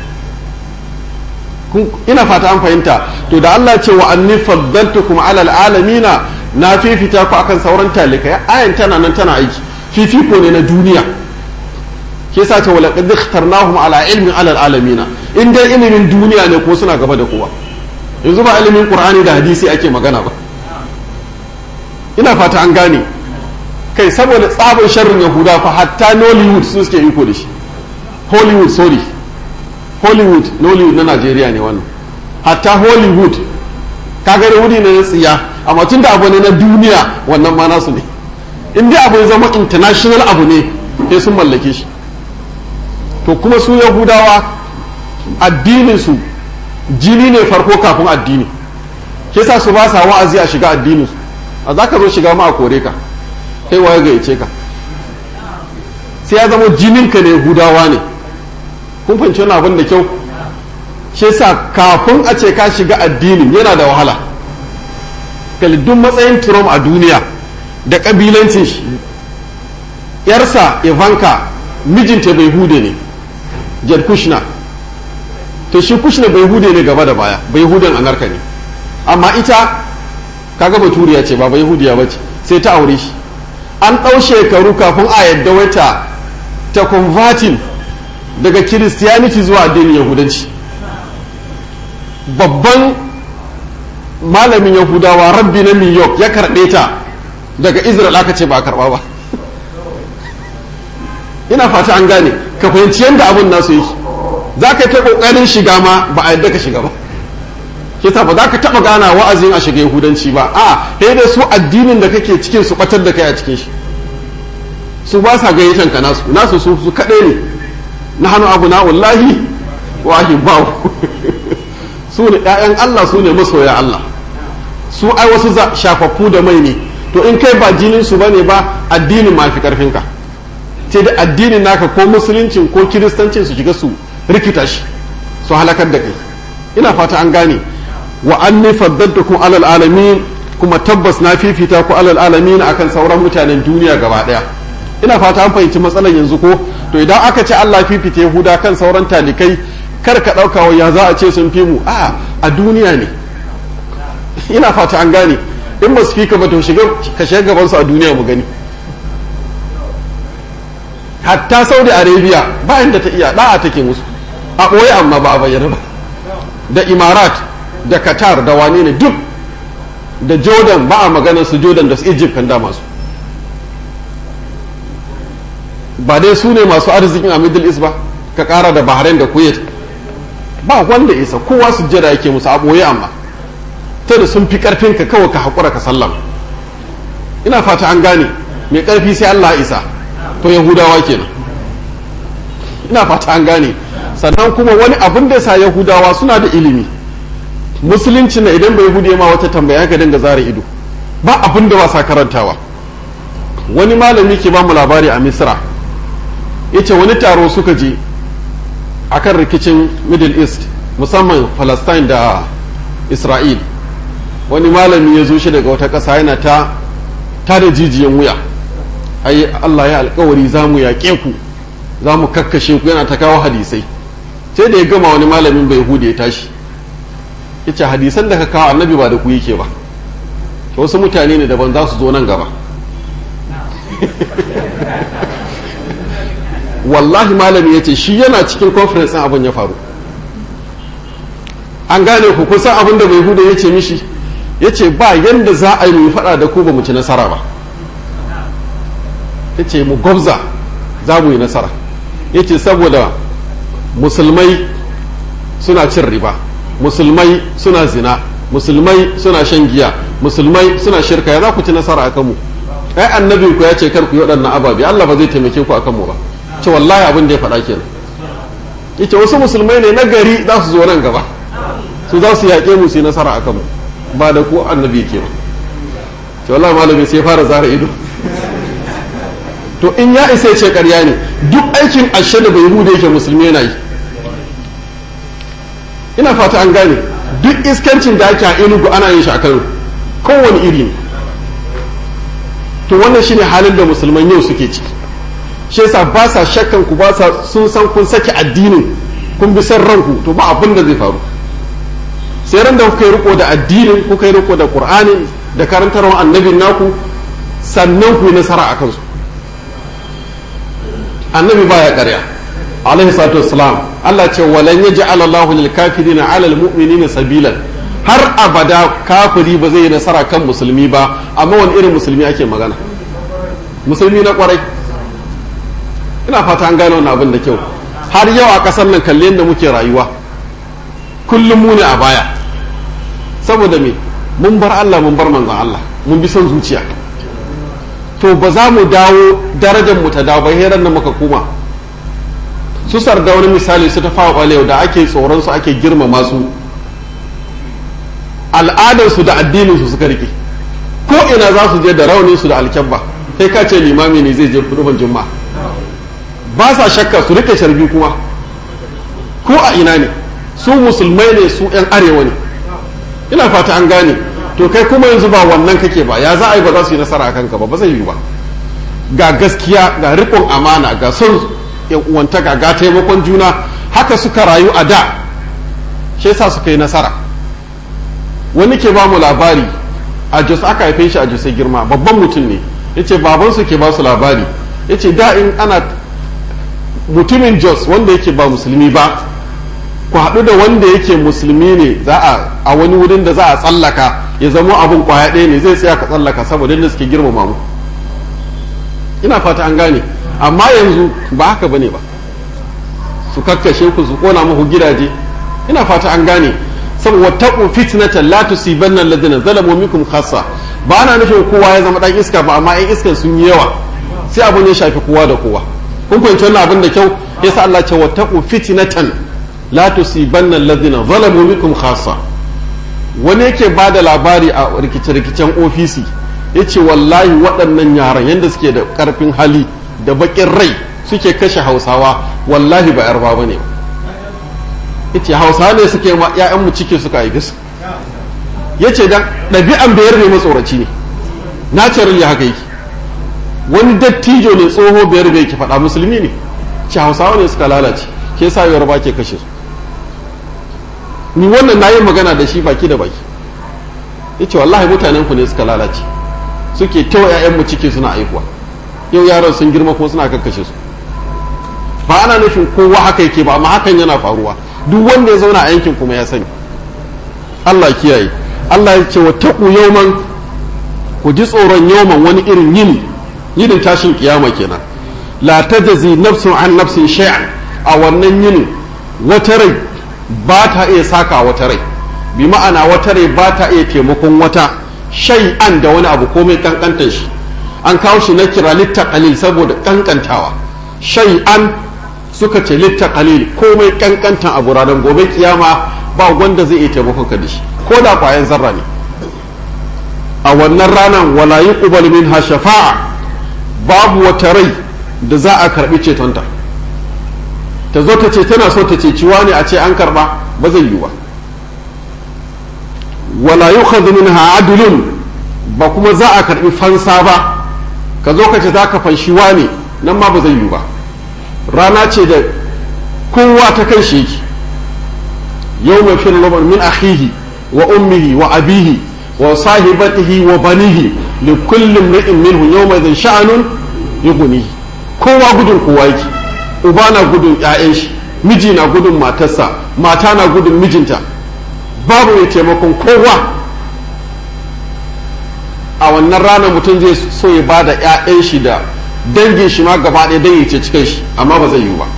ina fata an fahimta to da Allah ce wa anni faddaltukum ala alamina na fifita ku akan sauran talikai ayan tana nan tana aiki fifiko ne na duniya ke sa ce wala qad ikhtarnahum ala ilmin ala alamina in dai ilimin duniya ne ko suna gaba da kowa yanzu ba ilimin qur'ani da hadisi ake magana ba ina fata an gane kai saboda tsabin sharrin yahuda fa hatta nollywood su suke iko da shi hollywood sorry hollywood nollywood na najeriya ne wannan hatta hollywood kaga da wuri ne na tsiya amma tun da abu ne na duniya wannan ma nasu ne in dai abu ya zama international abu ne sai sun mallake shi to kuma su yahudawa addinin su jini ne farko kafin addini ke sa su ba sa wa'azi a shiga addinin su a za ka zo shiga ma a kore ka kai waye gayyace ka sai ya zama jininka ne yahudawa ne kun fahimci wani abin da kyau shi yasa kafin a ce ka shiga addinin yana da wahala duk matsayin Trump a duniya da kabilancin shi yarsa Ivanka mijinta bai hude ne Jed Kushner to shi Kushner bai hude ne gaba da baya bai huden anarka ne amma ita kaga baturiya ce ba bai hudiya ba ce sai ta aure shi an ɗau shekaru kafin a yadda wata ta converting daga kiristiyaniti zuwa addinin yahudanci babban malamin yahudawa rabbi na new york ya karɓe ta daga israel aka ce ba a karɓa ba ina fata an gane ka fahimci yadda abin nasu yi za ka ta ƙoƙarin shiga ma ba a yadda ka shiga ba kisa ba za ka taɓa gana wa'azin a shiga yahudanci ba a sai dai su addinin da kake cikin su ɓatar da kai a cikin shi su ba sa gayyatan ka nasu nasu su su kaɗai ne na hannu abu na wallahi wa ahibbahu su ne ƴaƴan Allah su ne masoya Allah su ai wasu shafaffu da mai ne to in kai ba jinin su bane ba addinin ma fi karfin ka sai da addinin naka ko musuluncin ko kiristancin su shiga su rikita shi su halakar da kai ina fata an gane wa anni faddaltukum alal alamin kuma tabbas na fifita ku alal alamin akan sauran mutanen duniya gaba daya ina fata an fahimci matsalar yanzu ko to idan aka ce Allah fifita Yahuda kan sauran talikai kar ka dauka wa ya za a ce sun fi mu a a duniya ne ina fata an gane in ba su fi ka ba to shiga ka shiga gaban su a duniya mu gani hatta Saudi Arabia ba inda ta iya da'a take musu a ɓoye amma ba a bayyana ba da Imarat da Qatar da wane ne duk da Jordan ba a maganar su Jordan da su Egypt kan da masu ba dai su ne masu arzikin a Middle East ba ka kara da Bahrain da Kuwait ba wanda isa kowa su jira yake musu a ɓoye amma ta da sun fi karfin ka kawai ka haƙura ka sallama ina fata an gane mai ƙarfi sai Allah isa to yahudawa kenan ina fata an gane sannan kuma wani abin da sa yahudawa suna da ilimi musulunci na idan bai hude ma wata tambaya ka dinga zara ido ba abin da ba sa karantawa wani malami ke ba mu labari a misra yace wani taro suka je akan rikicin middle east musamman palestine da isra'il wani malami ya zo shi daga wata ƙasa yana ta ta da jijiyan wuya ai allah ya alkawari za mu yaƙe ku za mu kakkashe ku yana ta kawo hadisai sai da ya gama wani malamin bai hude ya tashi ya ce hadisan da ka kawo annabi ba da ku yake ba wasu mutane ne daban za su zo nan gaba wallahi malami ya ce shi yana cikin conference ɗin abin ya faru an gane ku kusan abin da bai hude ya ce mishi ya ce ba yadda za a yi mu faɗa da ku ba mu ci nasara ba ya ce mu gwabza za mu yi nasara ya ce saboda musulmai suna cin riba musulmai suna zina musulmai suna shan giya musulmai suna shirka ya za ku ci nasara a kanmu ai annabi ku ya ce kar ku yi waɗannan ababe Allah ba zai taimake ku a kanmu ba ce wallahi abin da ya faɗa kenan yace wasu musulmai ne na gari za su zo nan gaba su za su yaƙe mu su yi nasara a kanmu ba da ku annabi ke ba ce wallahi malami sai fara zara ido to in ya isa ce ƙarya ne duk aikin ashe da bai hude yake musulmi yana yi ina fata an gane duk iskancin da ake a inugu ana yin shi a kano kowane iri ne to wannan shine halin da musulman yau suke ciki shi yasa ba sa shakkan ku ba sa sun san kun saki addinin kun bi san ranku to ba abin da zai faru sai ran da kuka yi riko da addinin kuka yi riko da qur'anin da karantarwar annabin naku sannan ku yi nasara a kansu annabi baya ƙarya alaihi salatu wassalam Allah ce walan yaj'al Allahu lil kafirina 'ala al mu'minina sabilan har abada kafiri ba zai yi nasara kan musulmi ba amma wani irin musulmi ake magana musulmi na kwarai ina fata an gano wannan abin da kyau har yau a ƙasar nan kalle yadda muke rayuwa kullum mu ne a baya saboda me mun bar Allah mun bar manzon Allah mun bi son zuciya to ba za mu dawo darajar mu ta dawo ba heran nan muka koma su sarda wani misali su ta fawa balewa da ake tsoron su ake girmama su al'adar su da addinin su suka rike ko ina za su je da raunin su da alkyabba kai ka ce limami ne zai je kuduban juma'a ba sa shakka su rike sharbi kuma ko a ina ne su musulmai ne su yan arewa ne ina fata an gane to kai kuma yanzu ba wannan kake ba ya za a yi ba za su yi nasara a kanka ba ba zai yi ba ga gaskiya ga riƙon amana ga son yan uwantaka ga taimakon juna haka suka rayu a da shi yasa suka yi nasara wani ke ba mu labari a jos aka haife shi a jos girma babban mutum ne yace babansu ke ba su labari yace da in ana mutumin jos wanda yake ba musulmi ba ku haɗu da wanda yake musulmi ne za a a wani wurin da za a tsallaka ya zama abin kwaya ɗaya ne zai tsaya ka tsallaka saboda yadda suke girmama mu ina fata an gane amma yanzu ba haka bane ba su kakkashe ku su kona muku gidaje ina fata an gane saboda taqu fitnatan la tusibanna alladhina zalamu minkum khassa ba ana nufin kowa ya zama dan iska ba amma ɗan iskan sun yi yawa sai abun ya shafi kowa da kowa kun fahimci wannan abin da kyau yasa Allah ce wattaqu fitnatan la tusibanna alladhina zalamu minkum khassa wani yake ba da labari a rikice-rikicen ofisi ya ce wallahi waɗannan yaran yadda suke da ƙarfin hali da baƙin rai suke kashe hausawa wallahi ba yarba ba ne ya ce hausawa ne suke ma 'ya'yanmu ciki suka haifi su ya ce dan ɗabi'an bayar ne matsoraci ne natural ya haka yake wani dattijo ne tsoho bayar bai ke faɗa musulmi ne ce hausawa ne suka lalace ke sa yarba ke kashe su ni wannan na yi magana da shi baki da baki ya ce wallahi mutanen ku ne suka lalace suke tawa 'ya'yanmu ciki suna aihuwa yau yaran sun girma ko suna kakkashe su ba ana nufin kowa haka yake ba amma hakan yana faruwa duk wanda ya zauna a yankin kuma ya sani Allah kiyaye Allah ya ce wa taqu yawman ku ji tsoron yawman wani irin yini yinin tashin kiyama kenan la tajzi nafsun an nafsin shay'an a wannan yinin wata rai ba ta iya saka wata rai bi ma'ana wata rai ba ta iya taimakon wata shay'an da wani abu komai kankantar shi an kawo shi na kira litta qalil saboda kankantawa shay'an suka ce litta qalil komai kankantan abu ranar gobe kiyama ba wanda zai iya taimakon ka da shi ko da kwayan zarra ne a wannan ranar wala yuqbal minha shafa'a babu wata rai da za a karbi cetonta ta zo ta ce tana so ta ce ciwa ne a ce an karba ba zai yi ba wala yukhadhu minha adlun ba kuma za a karbi fansa ba ka zo ka ce za ka fanshi ne nan ma ba zai yi ba rana ce da kowa ta kan shi yake yau mai fi min akhihi wa ummihi wa abihi wa sahibatihi wa banihi li kulli imri'in minhu yawma idhin sha'anun yughnihi kowa gudun kowa yake uba na gudun ƴaƴan shi miji na gudun matarsa mata na gudun mijinta babu mai taimakon kowa a wannan ranar mutum zai so ya ba da 'ya'yan shi da dangin shi ma gaba ɗaya don ya ce cikin shi amma ba zai yi ba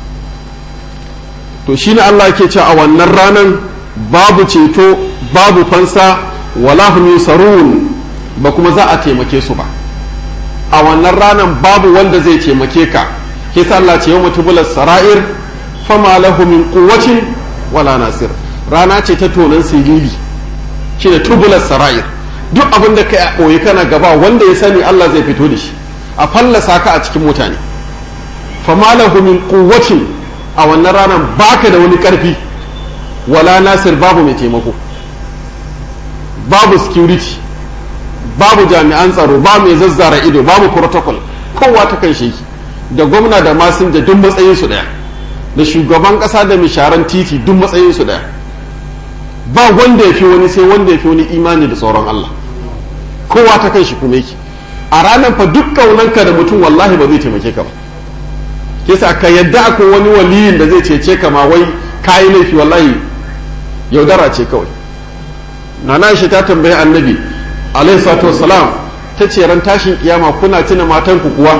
to shi ne Allah ke ce a wannan ranar babu ceto babu fansa wala hum yusarun ba kuma za a taimake su ba a wannan ranar babu wanda zai taimake ka ke sa Allah ce yau mutubular sara'ir fama lahu min quwwatin wala nasir rana ce ta tonan silili shi da tubular sara'ir duk abin da kai a ɓoye kana gaba wanda ya sani Allah zai fito da shi a fallasa ka a cikin mutane fama lahu min quwwatin a wannan ranar baka da wani karfi wala nasir babu mai taimako babu security babu jami'an tsaro ba mai zazzara ido babu protocol kowa ta kan shi da gwamna da masinja duk matsayin su daya da shugaban kasa da misharan titi duk matsayin su daya ba wanda ya fi wani sai wanda ya fi wani imani da tsoron Allah kowa ta kan shi kuma yake a ranar fa duk kaunanka da mutum wallahi ba zai taimake ka ba kisa ka yadda akwai wani waliyin da zai cece ka ma wai kayi laifi wallahi yaudara ce kawai nana shi ta tambayi annabi alaihi salatu wassalam ta ce ran tashin kiyama kuna tuna matan ku kuwa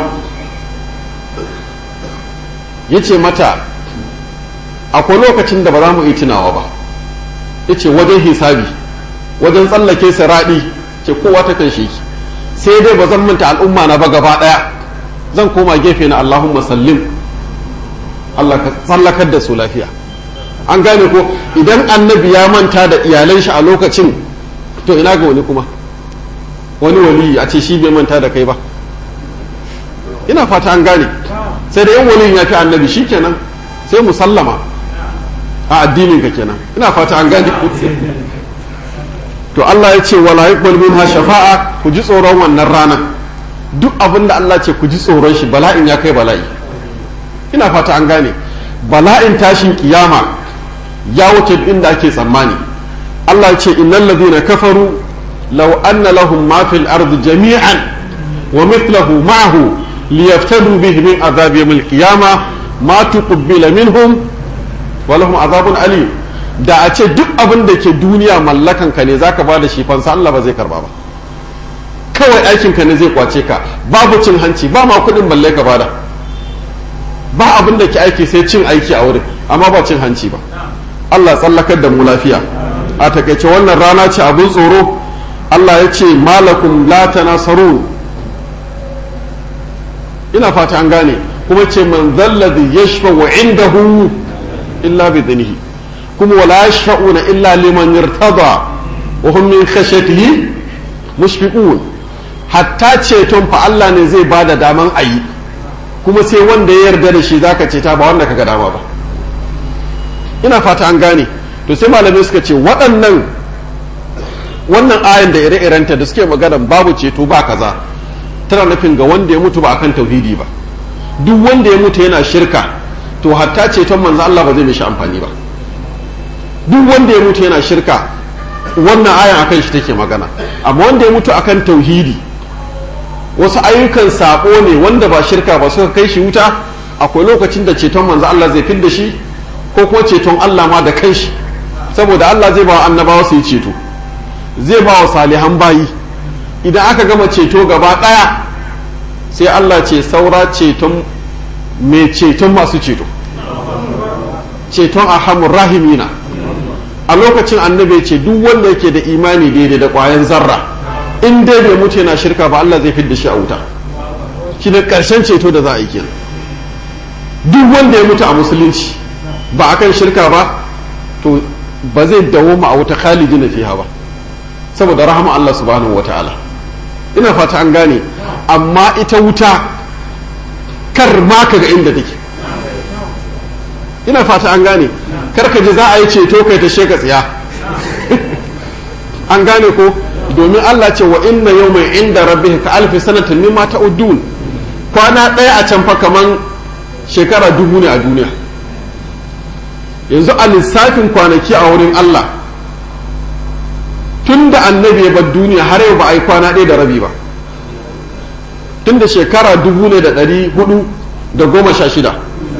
yace mata akwai lokacin da ba za mu yi tunawa ba yace wajen hisabi wajen tsallake siraɗi ce kowa ta kan shi sai dai ba zan manta al'umma na ba gaba ɗaya zan koma gefe na Allahumma sallim Allah ka tsallakar da su lafiya an gane ko idan annabi ya manta da iyalan shi a lokacin to ina ga wani kuma wani wali a ce shi bai manta da kai ba ina fata an gane sai da yan waliyin ya fi annabi shi kenan sai mu sallama a addinin ka kenan ina fata an gane to Allah ya ce wala yuqbal minha shafa'a ku ji tsoron wannan ranar duk abin da Allah ce ku ji tsoron shi bala'in ya kai bala'i ina fata an gane bala'in tashin kiyama ya wuce inda ake tsammani Allah ya ce innal ladhina kafaru law anna lahum ma fil ardi jami'an wa mithluhu ma'ahu liyaftadu bihi min adhab yawm al-qiyamah ma tuqbila minhum wa lahum adhabun alim da a ce duk abin da ke duniya mallakan ka ne zaka bada shi fansa Allah ba zai karba ba kawai aikin ka ne zai kwace ka babu cin hanci ba ma kuɗin balle ka bada ba abin da ke aiki sai cin aiki a wurin amma ba cin hanci ba Allah tsallakar da mu lafiya a takaice wannan rana ce abin tsoro Allah ya ce malakum la tanasaru ina fata an gane kuma ce man zalladhi yashfa wa indahu illa bi dhinihi kuma wala yashfa'una illa liman irtada wa hum min khashyatihi mushfiqun hatta ceton fa Allah ne zai bada daman ayi kuma sai wanda ya yarda da shi zaka ceta ba wanda kaga dama ba ina fata an gane to sai malamai suka ce waɗannan wannan ayan da ire-irenta da suke magana babu ceto ba kaza tana nufin ga wanda ya mutu ba akan tauhidi ba duk wanda ya mutu yana shirka to hatta ceton manzo Allah ba zai mishi amfani ba duk wanda ya mutu yana shirka wannan ayan akan shi take magana amma wanda ya mutu akan tauhidi wasu ayyukan sako ne wanda ba shirka ba suka kai shi wuta akwai lokacin da ceton manzo Allah zai fidda shi ko kuma ceton Allah ma da kanshi saboda Allah zai ba wa annabawa su yi ceto zai ba wa salihan bayi idan aka gama ceto gaba ɗaya sai Allah ce saura ceton mai ceton masu ceto ceton ahamun rahimina a lokacin annabi ce duk wanda yake da imani daidai da ƙwayan zarra in dai bai mutu yana shirka ba Allah zai fidda shi a wuta shi da ƙarshen ceto da za a yi kenan duk wanda ya mutu a musulunci ba akan shirka ba to ba zai dawo a wuta khalidi na fiha ba saboda rahama Allah subhanahu wata'ala ina fata an gane amma ita wuta kar ma ka ga inda take ina fata an gane kar ka ji za a yi ceto kai ta sheka tsiya an gane ko domin Allah ce wa inna yawmin inda rabbika ka alfi sanatin mimma ta'uddun kwana ɗaya a can fa kaman shekara dubu ne a duniya yanzu a lissafin kwanaki a wurin Allah tun da annabi ya bar duniya har yau ba a yi kwana ɗaya da rabi ba tun da shekara dubu ne da ɗari hudu da goma sha shida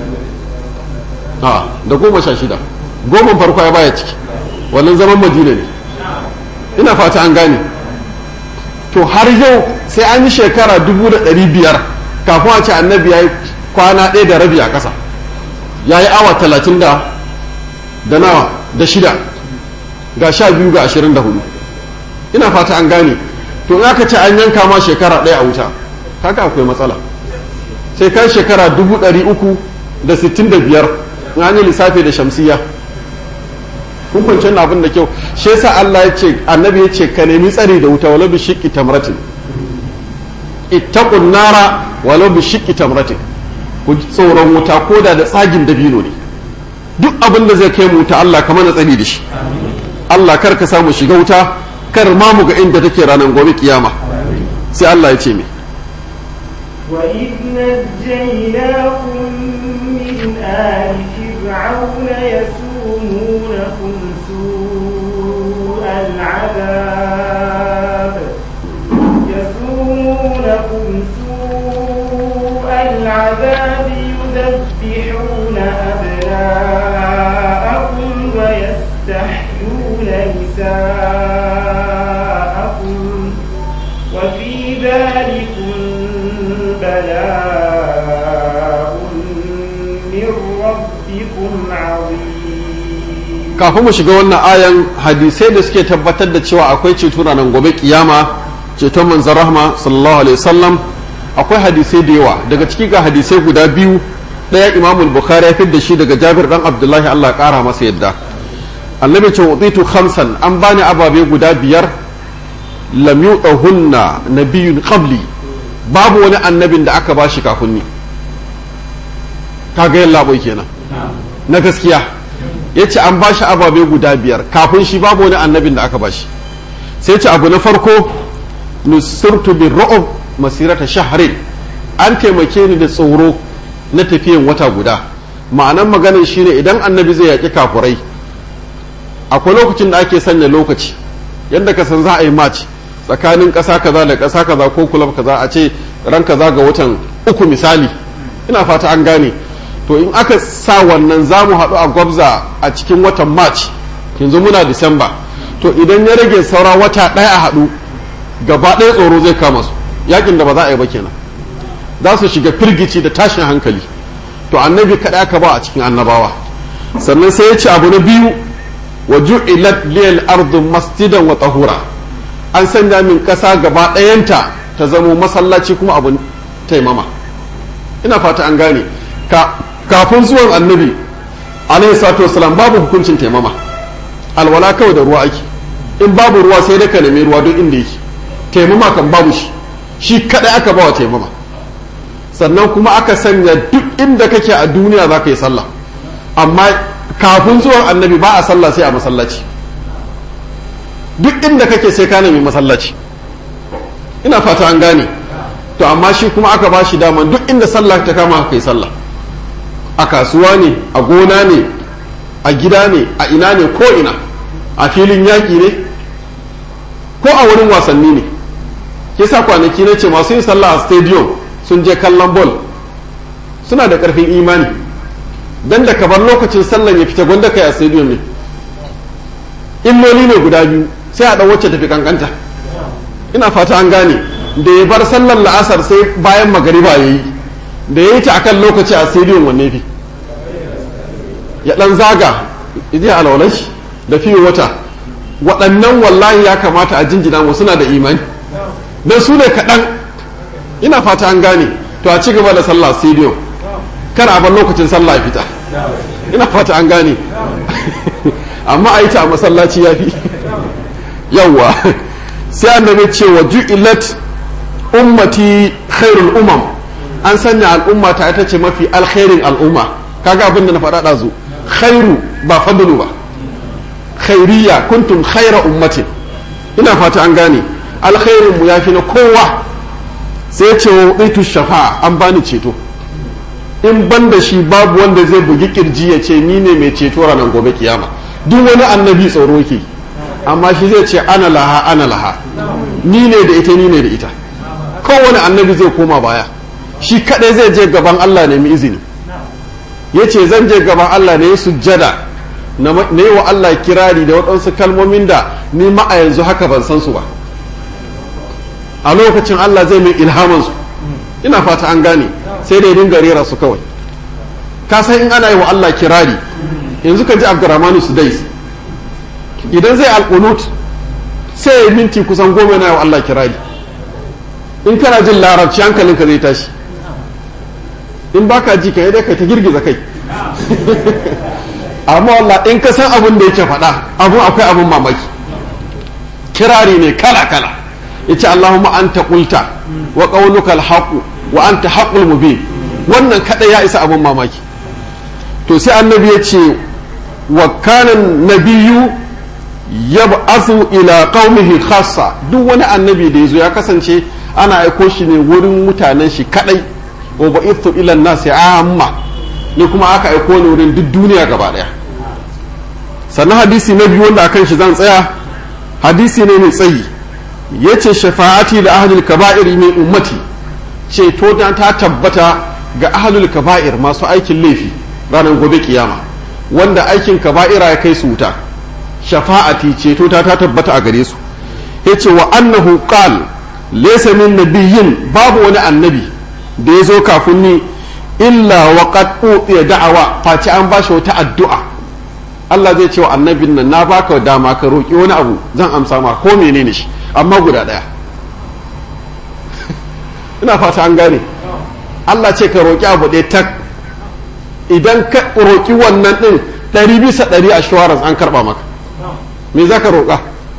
da goma sha shida goma farko ya baya ciki wannan zaman madina ne ina fata an gane to har yau sai an yi shekara dubu da ɗari biyar kafin a ce annabi ya yi kwana ɗaya da rabi a ƙasa ya yi awa talatin da da nawa da shida ga sha biyu ga ashirin da hudu ina fata an gane to in aka ce an yanka ma shekara ɗaya a wuta haka akwai matsala sai kan shekara dubu ɗari uku da sittin da biyar in an yi lissafi da shamsiya kun kwanci abin da kyau shi yasa Allah ya ce annabi ya ce ka nemi tsari da wuta walau bi shiqqi tamratin ittaqun nara walau bi shiqqi tamratin ku tsoron wuta ko da da tsagin dabino ne duk abin da zai kai mu wuta Allah ka mana tsari da shi Allah kar ka samu shiga wuta kar ma mu ga inda take ranar gobe kiyama sai Allah ya ce mi وإذ نجيناكم من آل فرعون يسومونكم سوء العذاب يسومونكم سوء العذاب يذبحون أبناءكم ويستحيون نساءكم وفي ذلكم بلاء من ربكم عظيم kafin mu shiga wannan ayan hadisai da suke tabbatar da cewa akwai ceto ranar gobe kiyama ceton manzon rahma sallallahu alaihi wasallam akwai hadisai da yawa daga ciki ga hadisai guda biyu daya imamul bukhari ya da shi daga jabir dan abdullahi Allah ya kara masa yadda annabi ce utitu khamsan an bani ababe guda biyar lam yu'ahunna nabiyyun qabli babu wani annabin da aka bashi kafin ni kaga yalla boy kenan na gaskiya yace an bashi ababe guda biyar kafin shi babu wani annabin da aka bashi sai ce abu na farko nusirtu bir ru'ub masirata shahrin an taimake ni da tsoro na tafiyan wata guda ma'anan maganin shine idan annabi zai yaƙi kafurai akwai lokacin da ake sanya lokaci yadda ka san za a yi match tsakanin ƙasa kaza da ƙasa kaza ko kulab kaza a ce ran kaza ga watan uku misali ina fata an gane to in aka sa wannan za mu haɗu a gwabza a cikin watan march yanzu muna disamba to idan ya rage saura wata ɗaya a haɗu gaba ɗaya tsoro zai kama su yakin da ba za a yi ba kenan za su shiga firgici da tashin hankali to annabi kaɗai aka ba a cikin annabawa sannan sai ya ce abu na biyu wa ju'ilat liyal ardu masjidan wa tahura an sanya min ƙasa gaba ɗayanta ta zamo masallaci kuma abun taimama ina fata an gane ka kafin zuwan annabi alaihi salatu wasalam babu hukuncin taimama alwala kawai da ruwa ake in babu ruwa sai da ka nemi ruwa duk inda yake taimama kan babu shi shi kadai aka bawa taimama sannan kuma aka sanya duk inda kake a duniya za ka yi sallah amma kafin zuwan annabi ba a sallah sai a masallaci duk inda kake sai ka nemi masallaci ina fata an gane to amma shi kuma aka ba shi daman duk inda sallah ta kama ka yi sallah a kasuwa ne a gona ne a gida ne a ina ne ko ina a filin yaƙi ne ko a wurin wasanni ne kisa kwanaki na ce masu yin sallah a stadium sun je kallon bol suna da ƙarfin imani dan da bar lokacin sallan ya fita gwanda kai a stadium ne illoli ne guda biyu sai a ɗan wacce tafi kankanta ina fata an gane da ya bar sallar la'asar sai bayan magariba ya yi da ya yi ta akan lokaci a stadium wanne fi ya ɗan zaga idi alwalashi da fiye wata waɗannan wallahi ya kamata a jinjina mu suna da imani don su ne kaɗan ina fata an gane to a ci gaba da sallah stadium kar a bar lokacin sallah fita ina fata an gane amma a yi ta a masallaci ya fi yawwa sai annabi ce wa ju'ilat ummati khairul umam an sanya al'umma ta ita ce mafi alkhairin al'umma kaga abin da na faɗa ɗazu khairu ba fadlu ba khairiyya kuntum khaira ummatin ina fata an gane alkhairin mu yafi na kowa sai ya ce wa itu shafa'a an bani ceto in ban da shi babu wanda zai bugi kirji ya ce ni ne mai ceto ranar gobe kiyama duk wani annabi tsoro yake amma shi zai ce ana laha ana laha ni ne da ita ni ne da ita kowane annabi zai koma baya shi kadai zai je gaban Allah ne izini ya ce zan je gaban Allah ne sujjada na yi wa Allah kirari da waɗansu kalmomin da ni ma a yanzu haka ban san su ba a lokacin Allah zai mai ilhamansu ina fata an gane sai da dinga rera su kawai ka san in ana yi wa Allah kirari yanzu ka ji Abdurrahmanu Sudais idan zai alqunut sai ya minti kusan goma yana yi wa Allah kirari in kana jin larabci hankalinka zai tashi in baka ji ka dai kai ta girgiza kai amma wallah in ka san abin da yake faɗa abun akwai abun mamaki kirari ne kala kala yace Allahumma anta qulta wa qawluka al-haqq wa anta haqqul mubin wannan kada ya isa abun mamaki to sai annabi ya ce wa kana nabiyyu yab'athu ila qaumihi khassa duk wani annabi da yazo ya kasance ana aiko shi ne wurin mutanen shi kadai wa ba'ithu ila nasi amma ni kuma aka aiko ni wurin duk duniya gaba daya sannan hadisi na biyu wanda akan shi zan tsaya hadisi ne mai tsayi yace shafa'ati da ahlul kaba'ir min ummati ceto ta tabbata ga ahlul kaba'ir masu aikin laifi ranar gobe kiyama wanda aikin kaba'ira ya kai su wuta shafa'ati ceto ta ta tabbata a gare su yace wa annahu qal laysa min nabiyyin babu wani annabi da ya zo kafin ni illa wa qad utiya da'awa face an bashi wata addu'a Allah zai ce wa annabin nan na baka dama ka roki wani abu zan amsa ma ko menene shi amma guda daya ina fata an gane Allah ce ka roki abu ɗaya tak idan ka roki wannan din ɗari bisa ɗari assurance an karɓa maka me za ka roƙa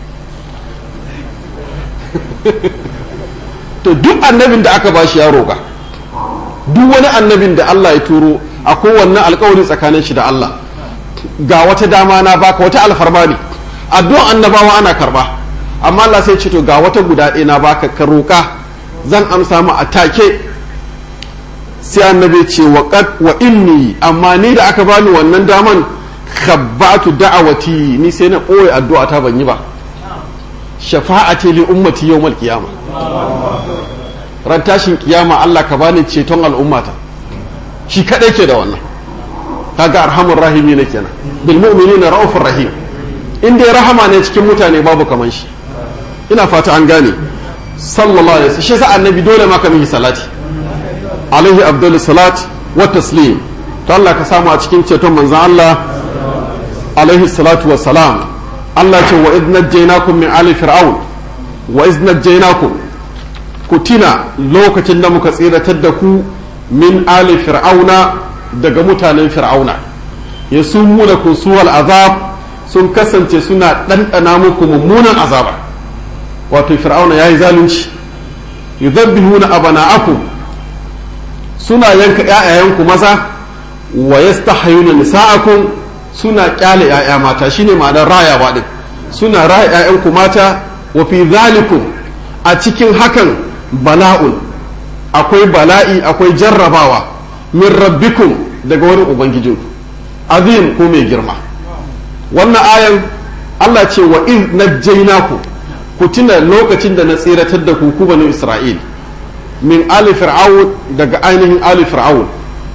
to duk annabin da aka bashi ya roƙa duk wani annabin da Allah ya turo a kowanne alkawari tsakanin shi da Allah ga wata dama na baka wata alfarma ne addu'an annabawa ana karba amma Allah sai ce to ga wata guda ɗaya na baka ka roƙa zan amsa mu a take sai annabi ce wa qad wa inni amma ni da aka bani wannan daman khabbatu da'awati ni sai na ɓoye addu'a ta ban yi ba shafa'ati li ummati yawmal qiyamah ran tashin kiyama Allah ka bani ceton al'ummata shi kadai ke da wannan kaga arhamur rahimi ne kenan bil mu'minina raufur rahim in dai rahama ne cikin mutane babu kaman shi ina fata an gane sallallahu alaihi wasallam shi sa annabi dole ma ka mihi salati alaihi abdul salat wa taslim to Allah ka samu a cikin ceton manzon Allah alaihi salatu wa salam Allah ce wa idh najjaynakum min ali fir'aun wa idh najjaynakum ku tina lokacin da muka tsiratar da ku min ali fir'auna daga mutanen fir'auna ya sumuna kun suwal azab sun kasance suna ɗanɗana muku mummunan azaba wato fir'auna ya yi zalunci yuzabbihuna abana'akum suna yanka ƴaƴayenku maza wa yastahayuna nisa'akum suna kyale ƴaƴa mata shine ma'anar rayawa din suna raya ƴaƴanku mata wa fi zalikum a cikin hakan bala'un akwai bala'i akwai jarrabawa min rabbikum daga wani ubangijinku azim ko mai girma wannan ayan Allah ce wa in najjaynaku ku tuna lokacin da na tsiratar da ku ku banu Isra'il min ali fir'aun daga ainihin ali fir'aun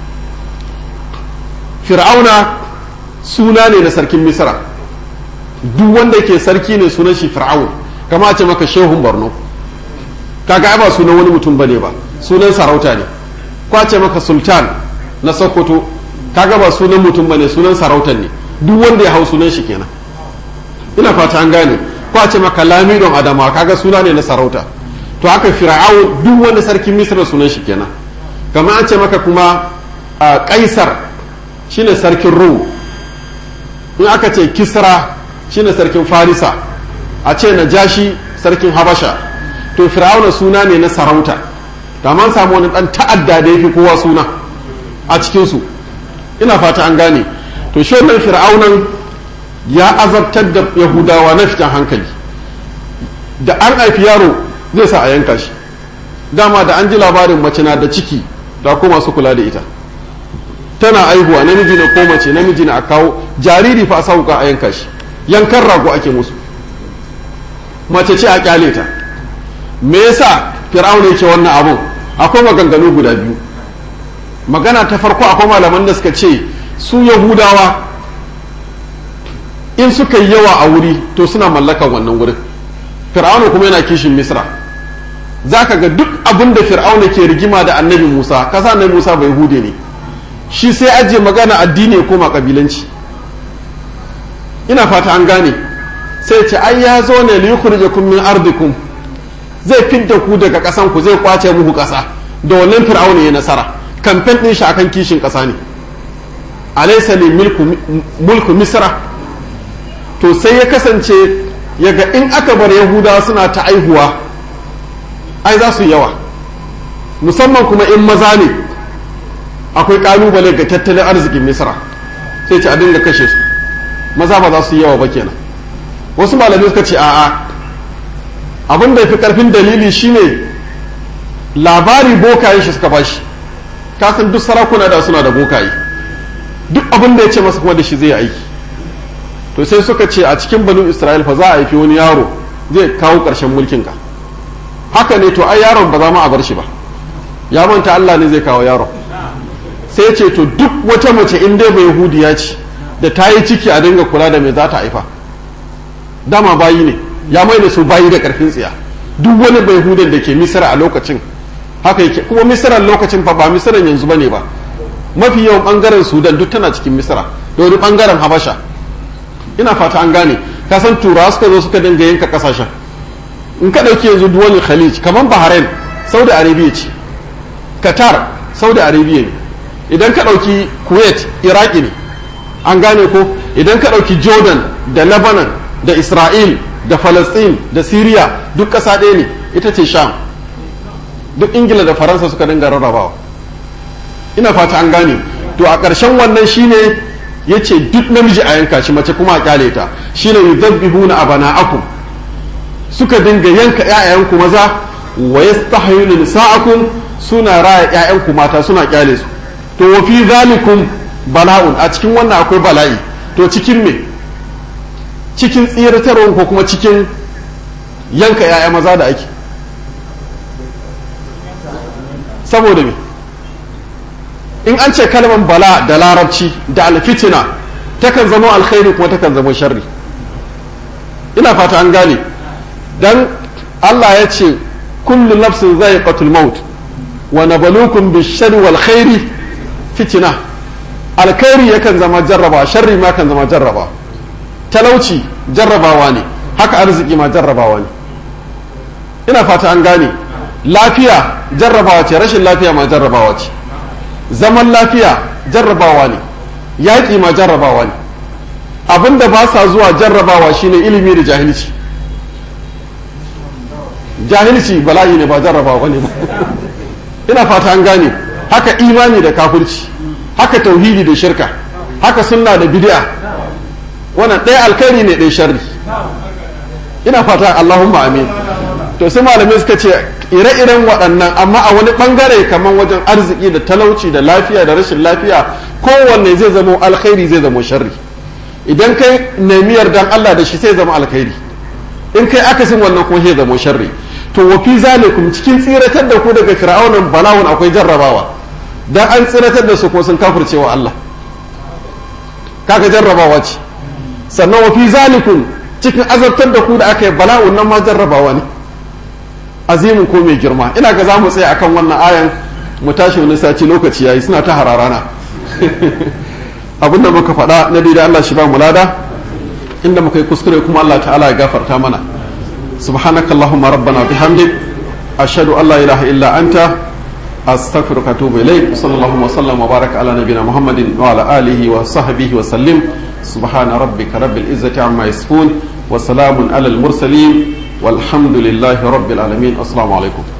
fir'auna suna ne na sarkin misra duk wanda ke sarki ne sunan shi fir'aun kama a ce maka shehun borno kaga ba sunan wani mutum bane ba sunan sarauta ne ko a ce maka sultan na sokoto kaga ba sunan mutum bane sunan sarautan ne duk wanda ya hau sunan shi kenan ina fata an gane ko a ce maka lamidon adama kaga suna ne na sarauta to haka fir'aun duk wanda sarkin misra sunan shi kenan kamar an ce maka kuma kaisar shine sarkin rum in aka ce kisra shine sarkin farisa a ce najashi sarkin habasha to fir'auna suna ne na sarauta da man samu wani dan ta'adda da yafi kowa suna a cikinsu ina fata an gane to shi wannan fir'aunan ya azabtar da yahudawa na fitan hankali da an haifi yaro zai sa a yanka shi dama da an ji labarin mace na da ciki da ko masu kula da ita tana aihuwa namiji na ko mace namiji na a kawo jariri fa a sauka a yanka shi yankan rago ake musu mace ce a kyale ta me yasa fir'auna yake wannan abun akwai maganganu guda biyu magana ta farko akwai malaman da suka ce su yahudawa in suka yi yawa a wuri to suna mallakan wannan wurin fir'auna kuma yana kishin misra za ka ga duk abin da fir'auna ke rigima da annabi musa kasa annabi musa bai hude ne shi sai ajiye magana addini ya koma kabilanci ina fata an gane sai ce ai ya zo ne li yukhrijakum min ardikum zai fidda ku daga kasan ku zai kwace muku kasa da wannan fir'auna ya nasara kamfen din shi akan kishin kasa ne alaysa li mulku misra to sai ya kasance yaga in aka bar yahudawa suna ta aihuwa ai za su yawa musamman kuma in maza ne akwai kalubale ga tattalin arzikin misra sai ce a dinga kashe su maza ba za su yawa ba kenan wasu malamai suka ce a'a abin da ya fi karfin dalili shine labari bokaye shi suka bashi kasan duk sarakuna da suna da bokaye duk abin da ya ce masa kuma da shi zai aiki to sai suka ce a cikin banu isra'il fa za a haifi wani yaro zai kawo ƙarshen mulkinka haka ne to ai yaron ba za mu a bar shi ba ya manta Allah ne zai kawo yaron sai ce to duk wata mace in dai bai yahudiya ce da ta yi ciki a dinga kula da me za ta haifa dama bayi ne ya mai da su bayi da karfin tsiya duk wani bai yahudan da ke misira a lokacin haka yake kuma misiran lokacin fa ba misiran yanzu bane ba mafi yawan bangaren sudan duk tana cikin misira da wani bangaren habasha ina fata an gane ka san turawa suka zo suka dinga yanka kasashen in ka ɗauki yanzu duwani khalij kamar bahrain saudi arabia ce qatar saudi arabia ne idan ka ɗauki kuwait iraki ne an gane ko idan ka ɗauki jordan da lebanon da isra'il da palestine da syria duk ƙasa ɗaya ne ita ce sham duk ingila da faransa suka dinga rarrabawa ina fata an gane to a ƙarshen wannan shine ya ce duk namiji a yanka shi mace kuma a kyale ta shine yuzabbihuna abana'akum suka dinga yanka ƴaƴanku maza wa yastahyuna nisa'akum suna raya ƴaƴanku mata suna kyale su to wa fi zalikum bala'un a cikin wannan akwai bala'i to cikin me cikin tsiratarwa ko kuma cikin yanka ƴaƴa maza da ake saboda me in an ce kalmar bala da larabci da alfitina takan zama alkhairi kuma takan zama sharri ina fata an gane dan Allah ya ce kullu nafsin za'iqatul maut wa nabluukum bish-sharri wal khairi fitina alkhairi yakan zama jarraba sharri ma kan zama jarraba talauci jarrabawa ne haka arziki ma jarrabawa ne ina fata an gane lafiya jarrabawa ce rashin lafiya ma jarrabawa ce zaman lafiya jarrabawa ne yaƙi ma jarrabawa ne abinda ba sa zuwa jarrabawa shine ilimi da jahilci jahilci bala'i ne ba jarrabawa ne ba ina fata an gane haka imani da kafirci haka tauhidi da shirka haka sunna da bid'a wannan ɗaya alkhairi ne ɗaya sharri ina fata Allahumma amin to sai malamai suka ce ire-iren waɗannan amma a wani ɓangare kamar wajen arziki da talauci da lafiya da rashin lafiya kowanne zai zama alkhairi zai zama sharri idan kai nemi yardan Allah da shi sai zama alkhairi in kai akasin wannan kuma sai zama sharri to wa fi zalikum cikin tsiratar da ku daga fir'aunan bala'un akwai jarrabawa dan an tsiratar da su ko sun kafircewa Allah kaga jarrabawa ce sannan wa fi zalikum cikin azabtar da ku da aka yi bala'un nan ma jarrabawa ne azimin ko mai girma ina ga za mu tsaya akan wannan ayan mu tashi wani sati lokaci yayi suna ta hararana abinda muka faɗa na da Allah shi ba mu lada inda muka yi kuskure kuma Allah ta'ala ya gafarta mana subhanaka allahumma rabbana bihamdik ashhadu an la ilaha illa anta astaghfiruka wa atubu ilayk sallallahu wa sallam wa baraka ala nabiyyina muhammadin wa ala alihi wa sahbihi wa sallim subhana rabbika rabbil izzati amma yasifun wa salamun ala al mursalin والحمد لله رب العالمين السلام عليكم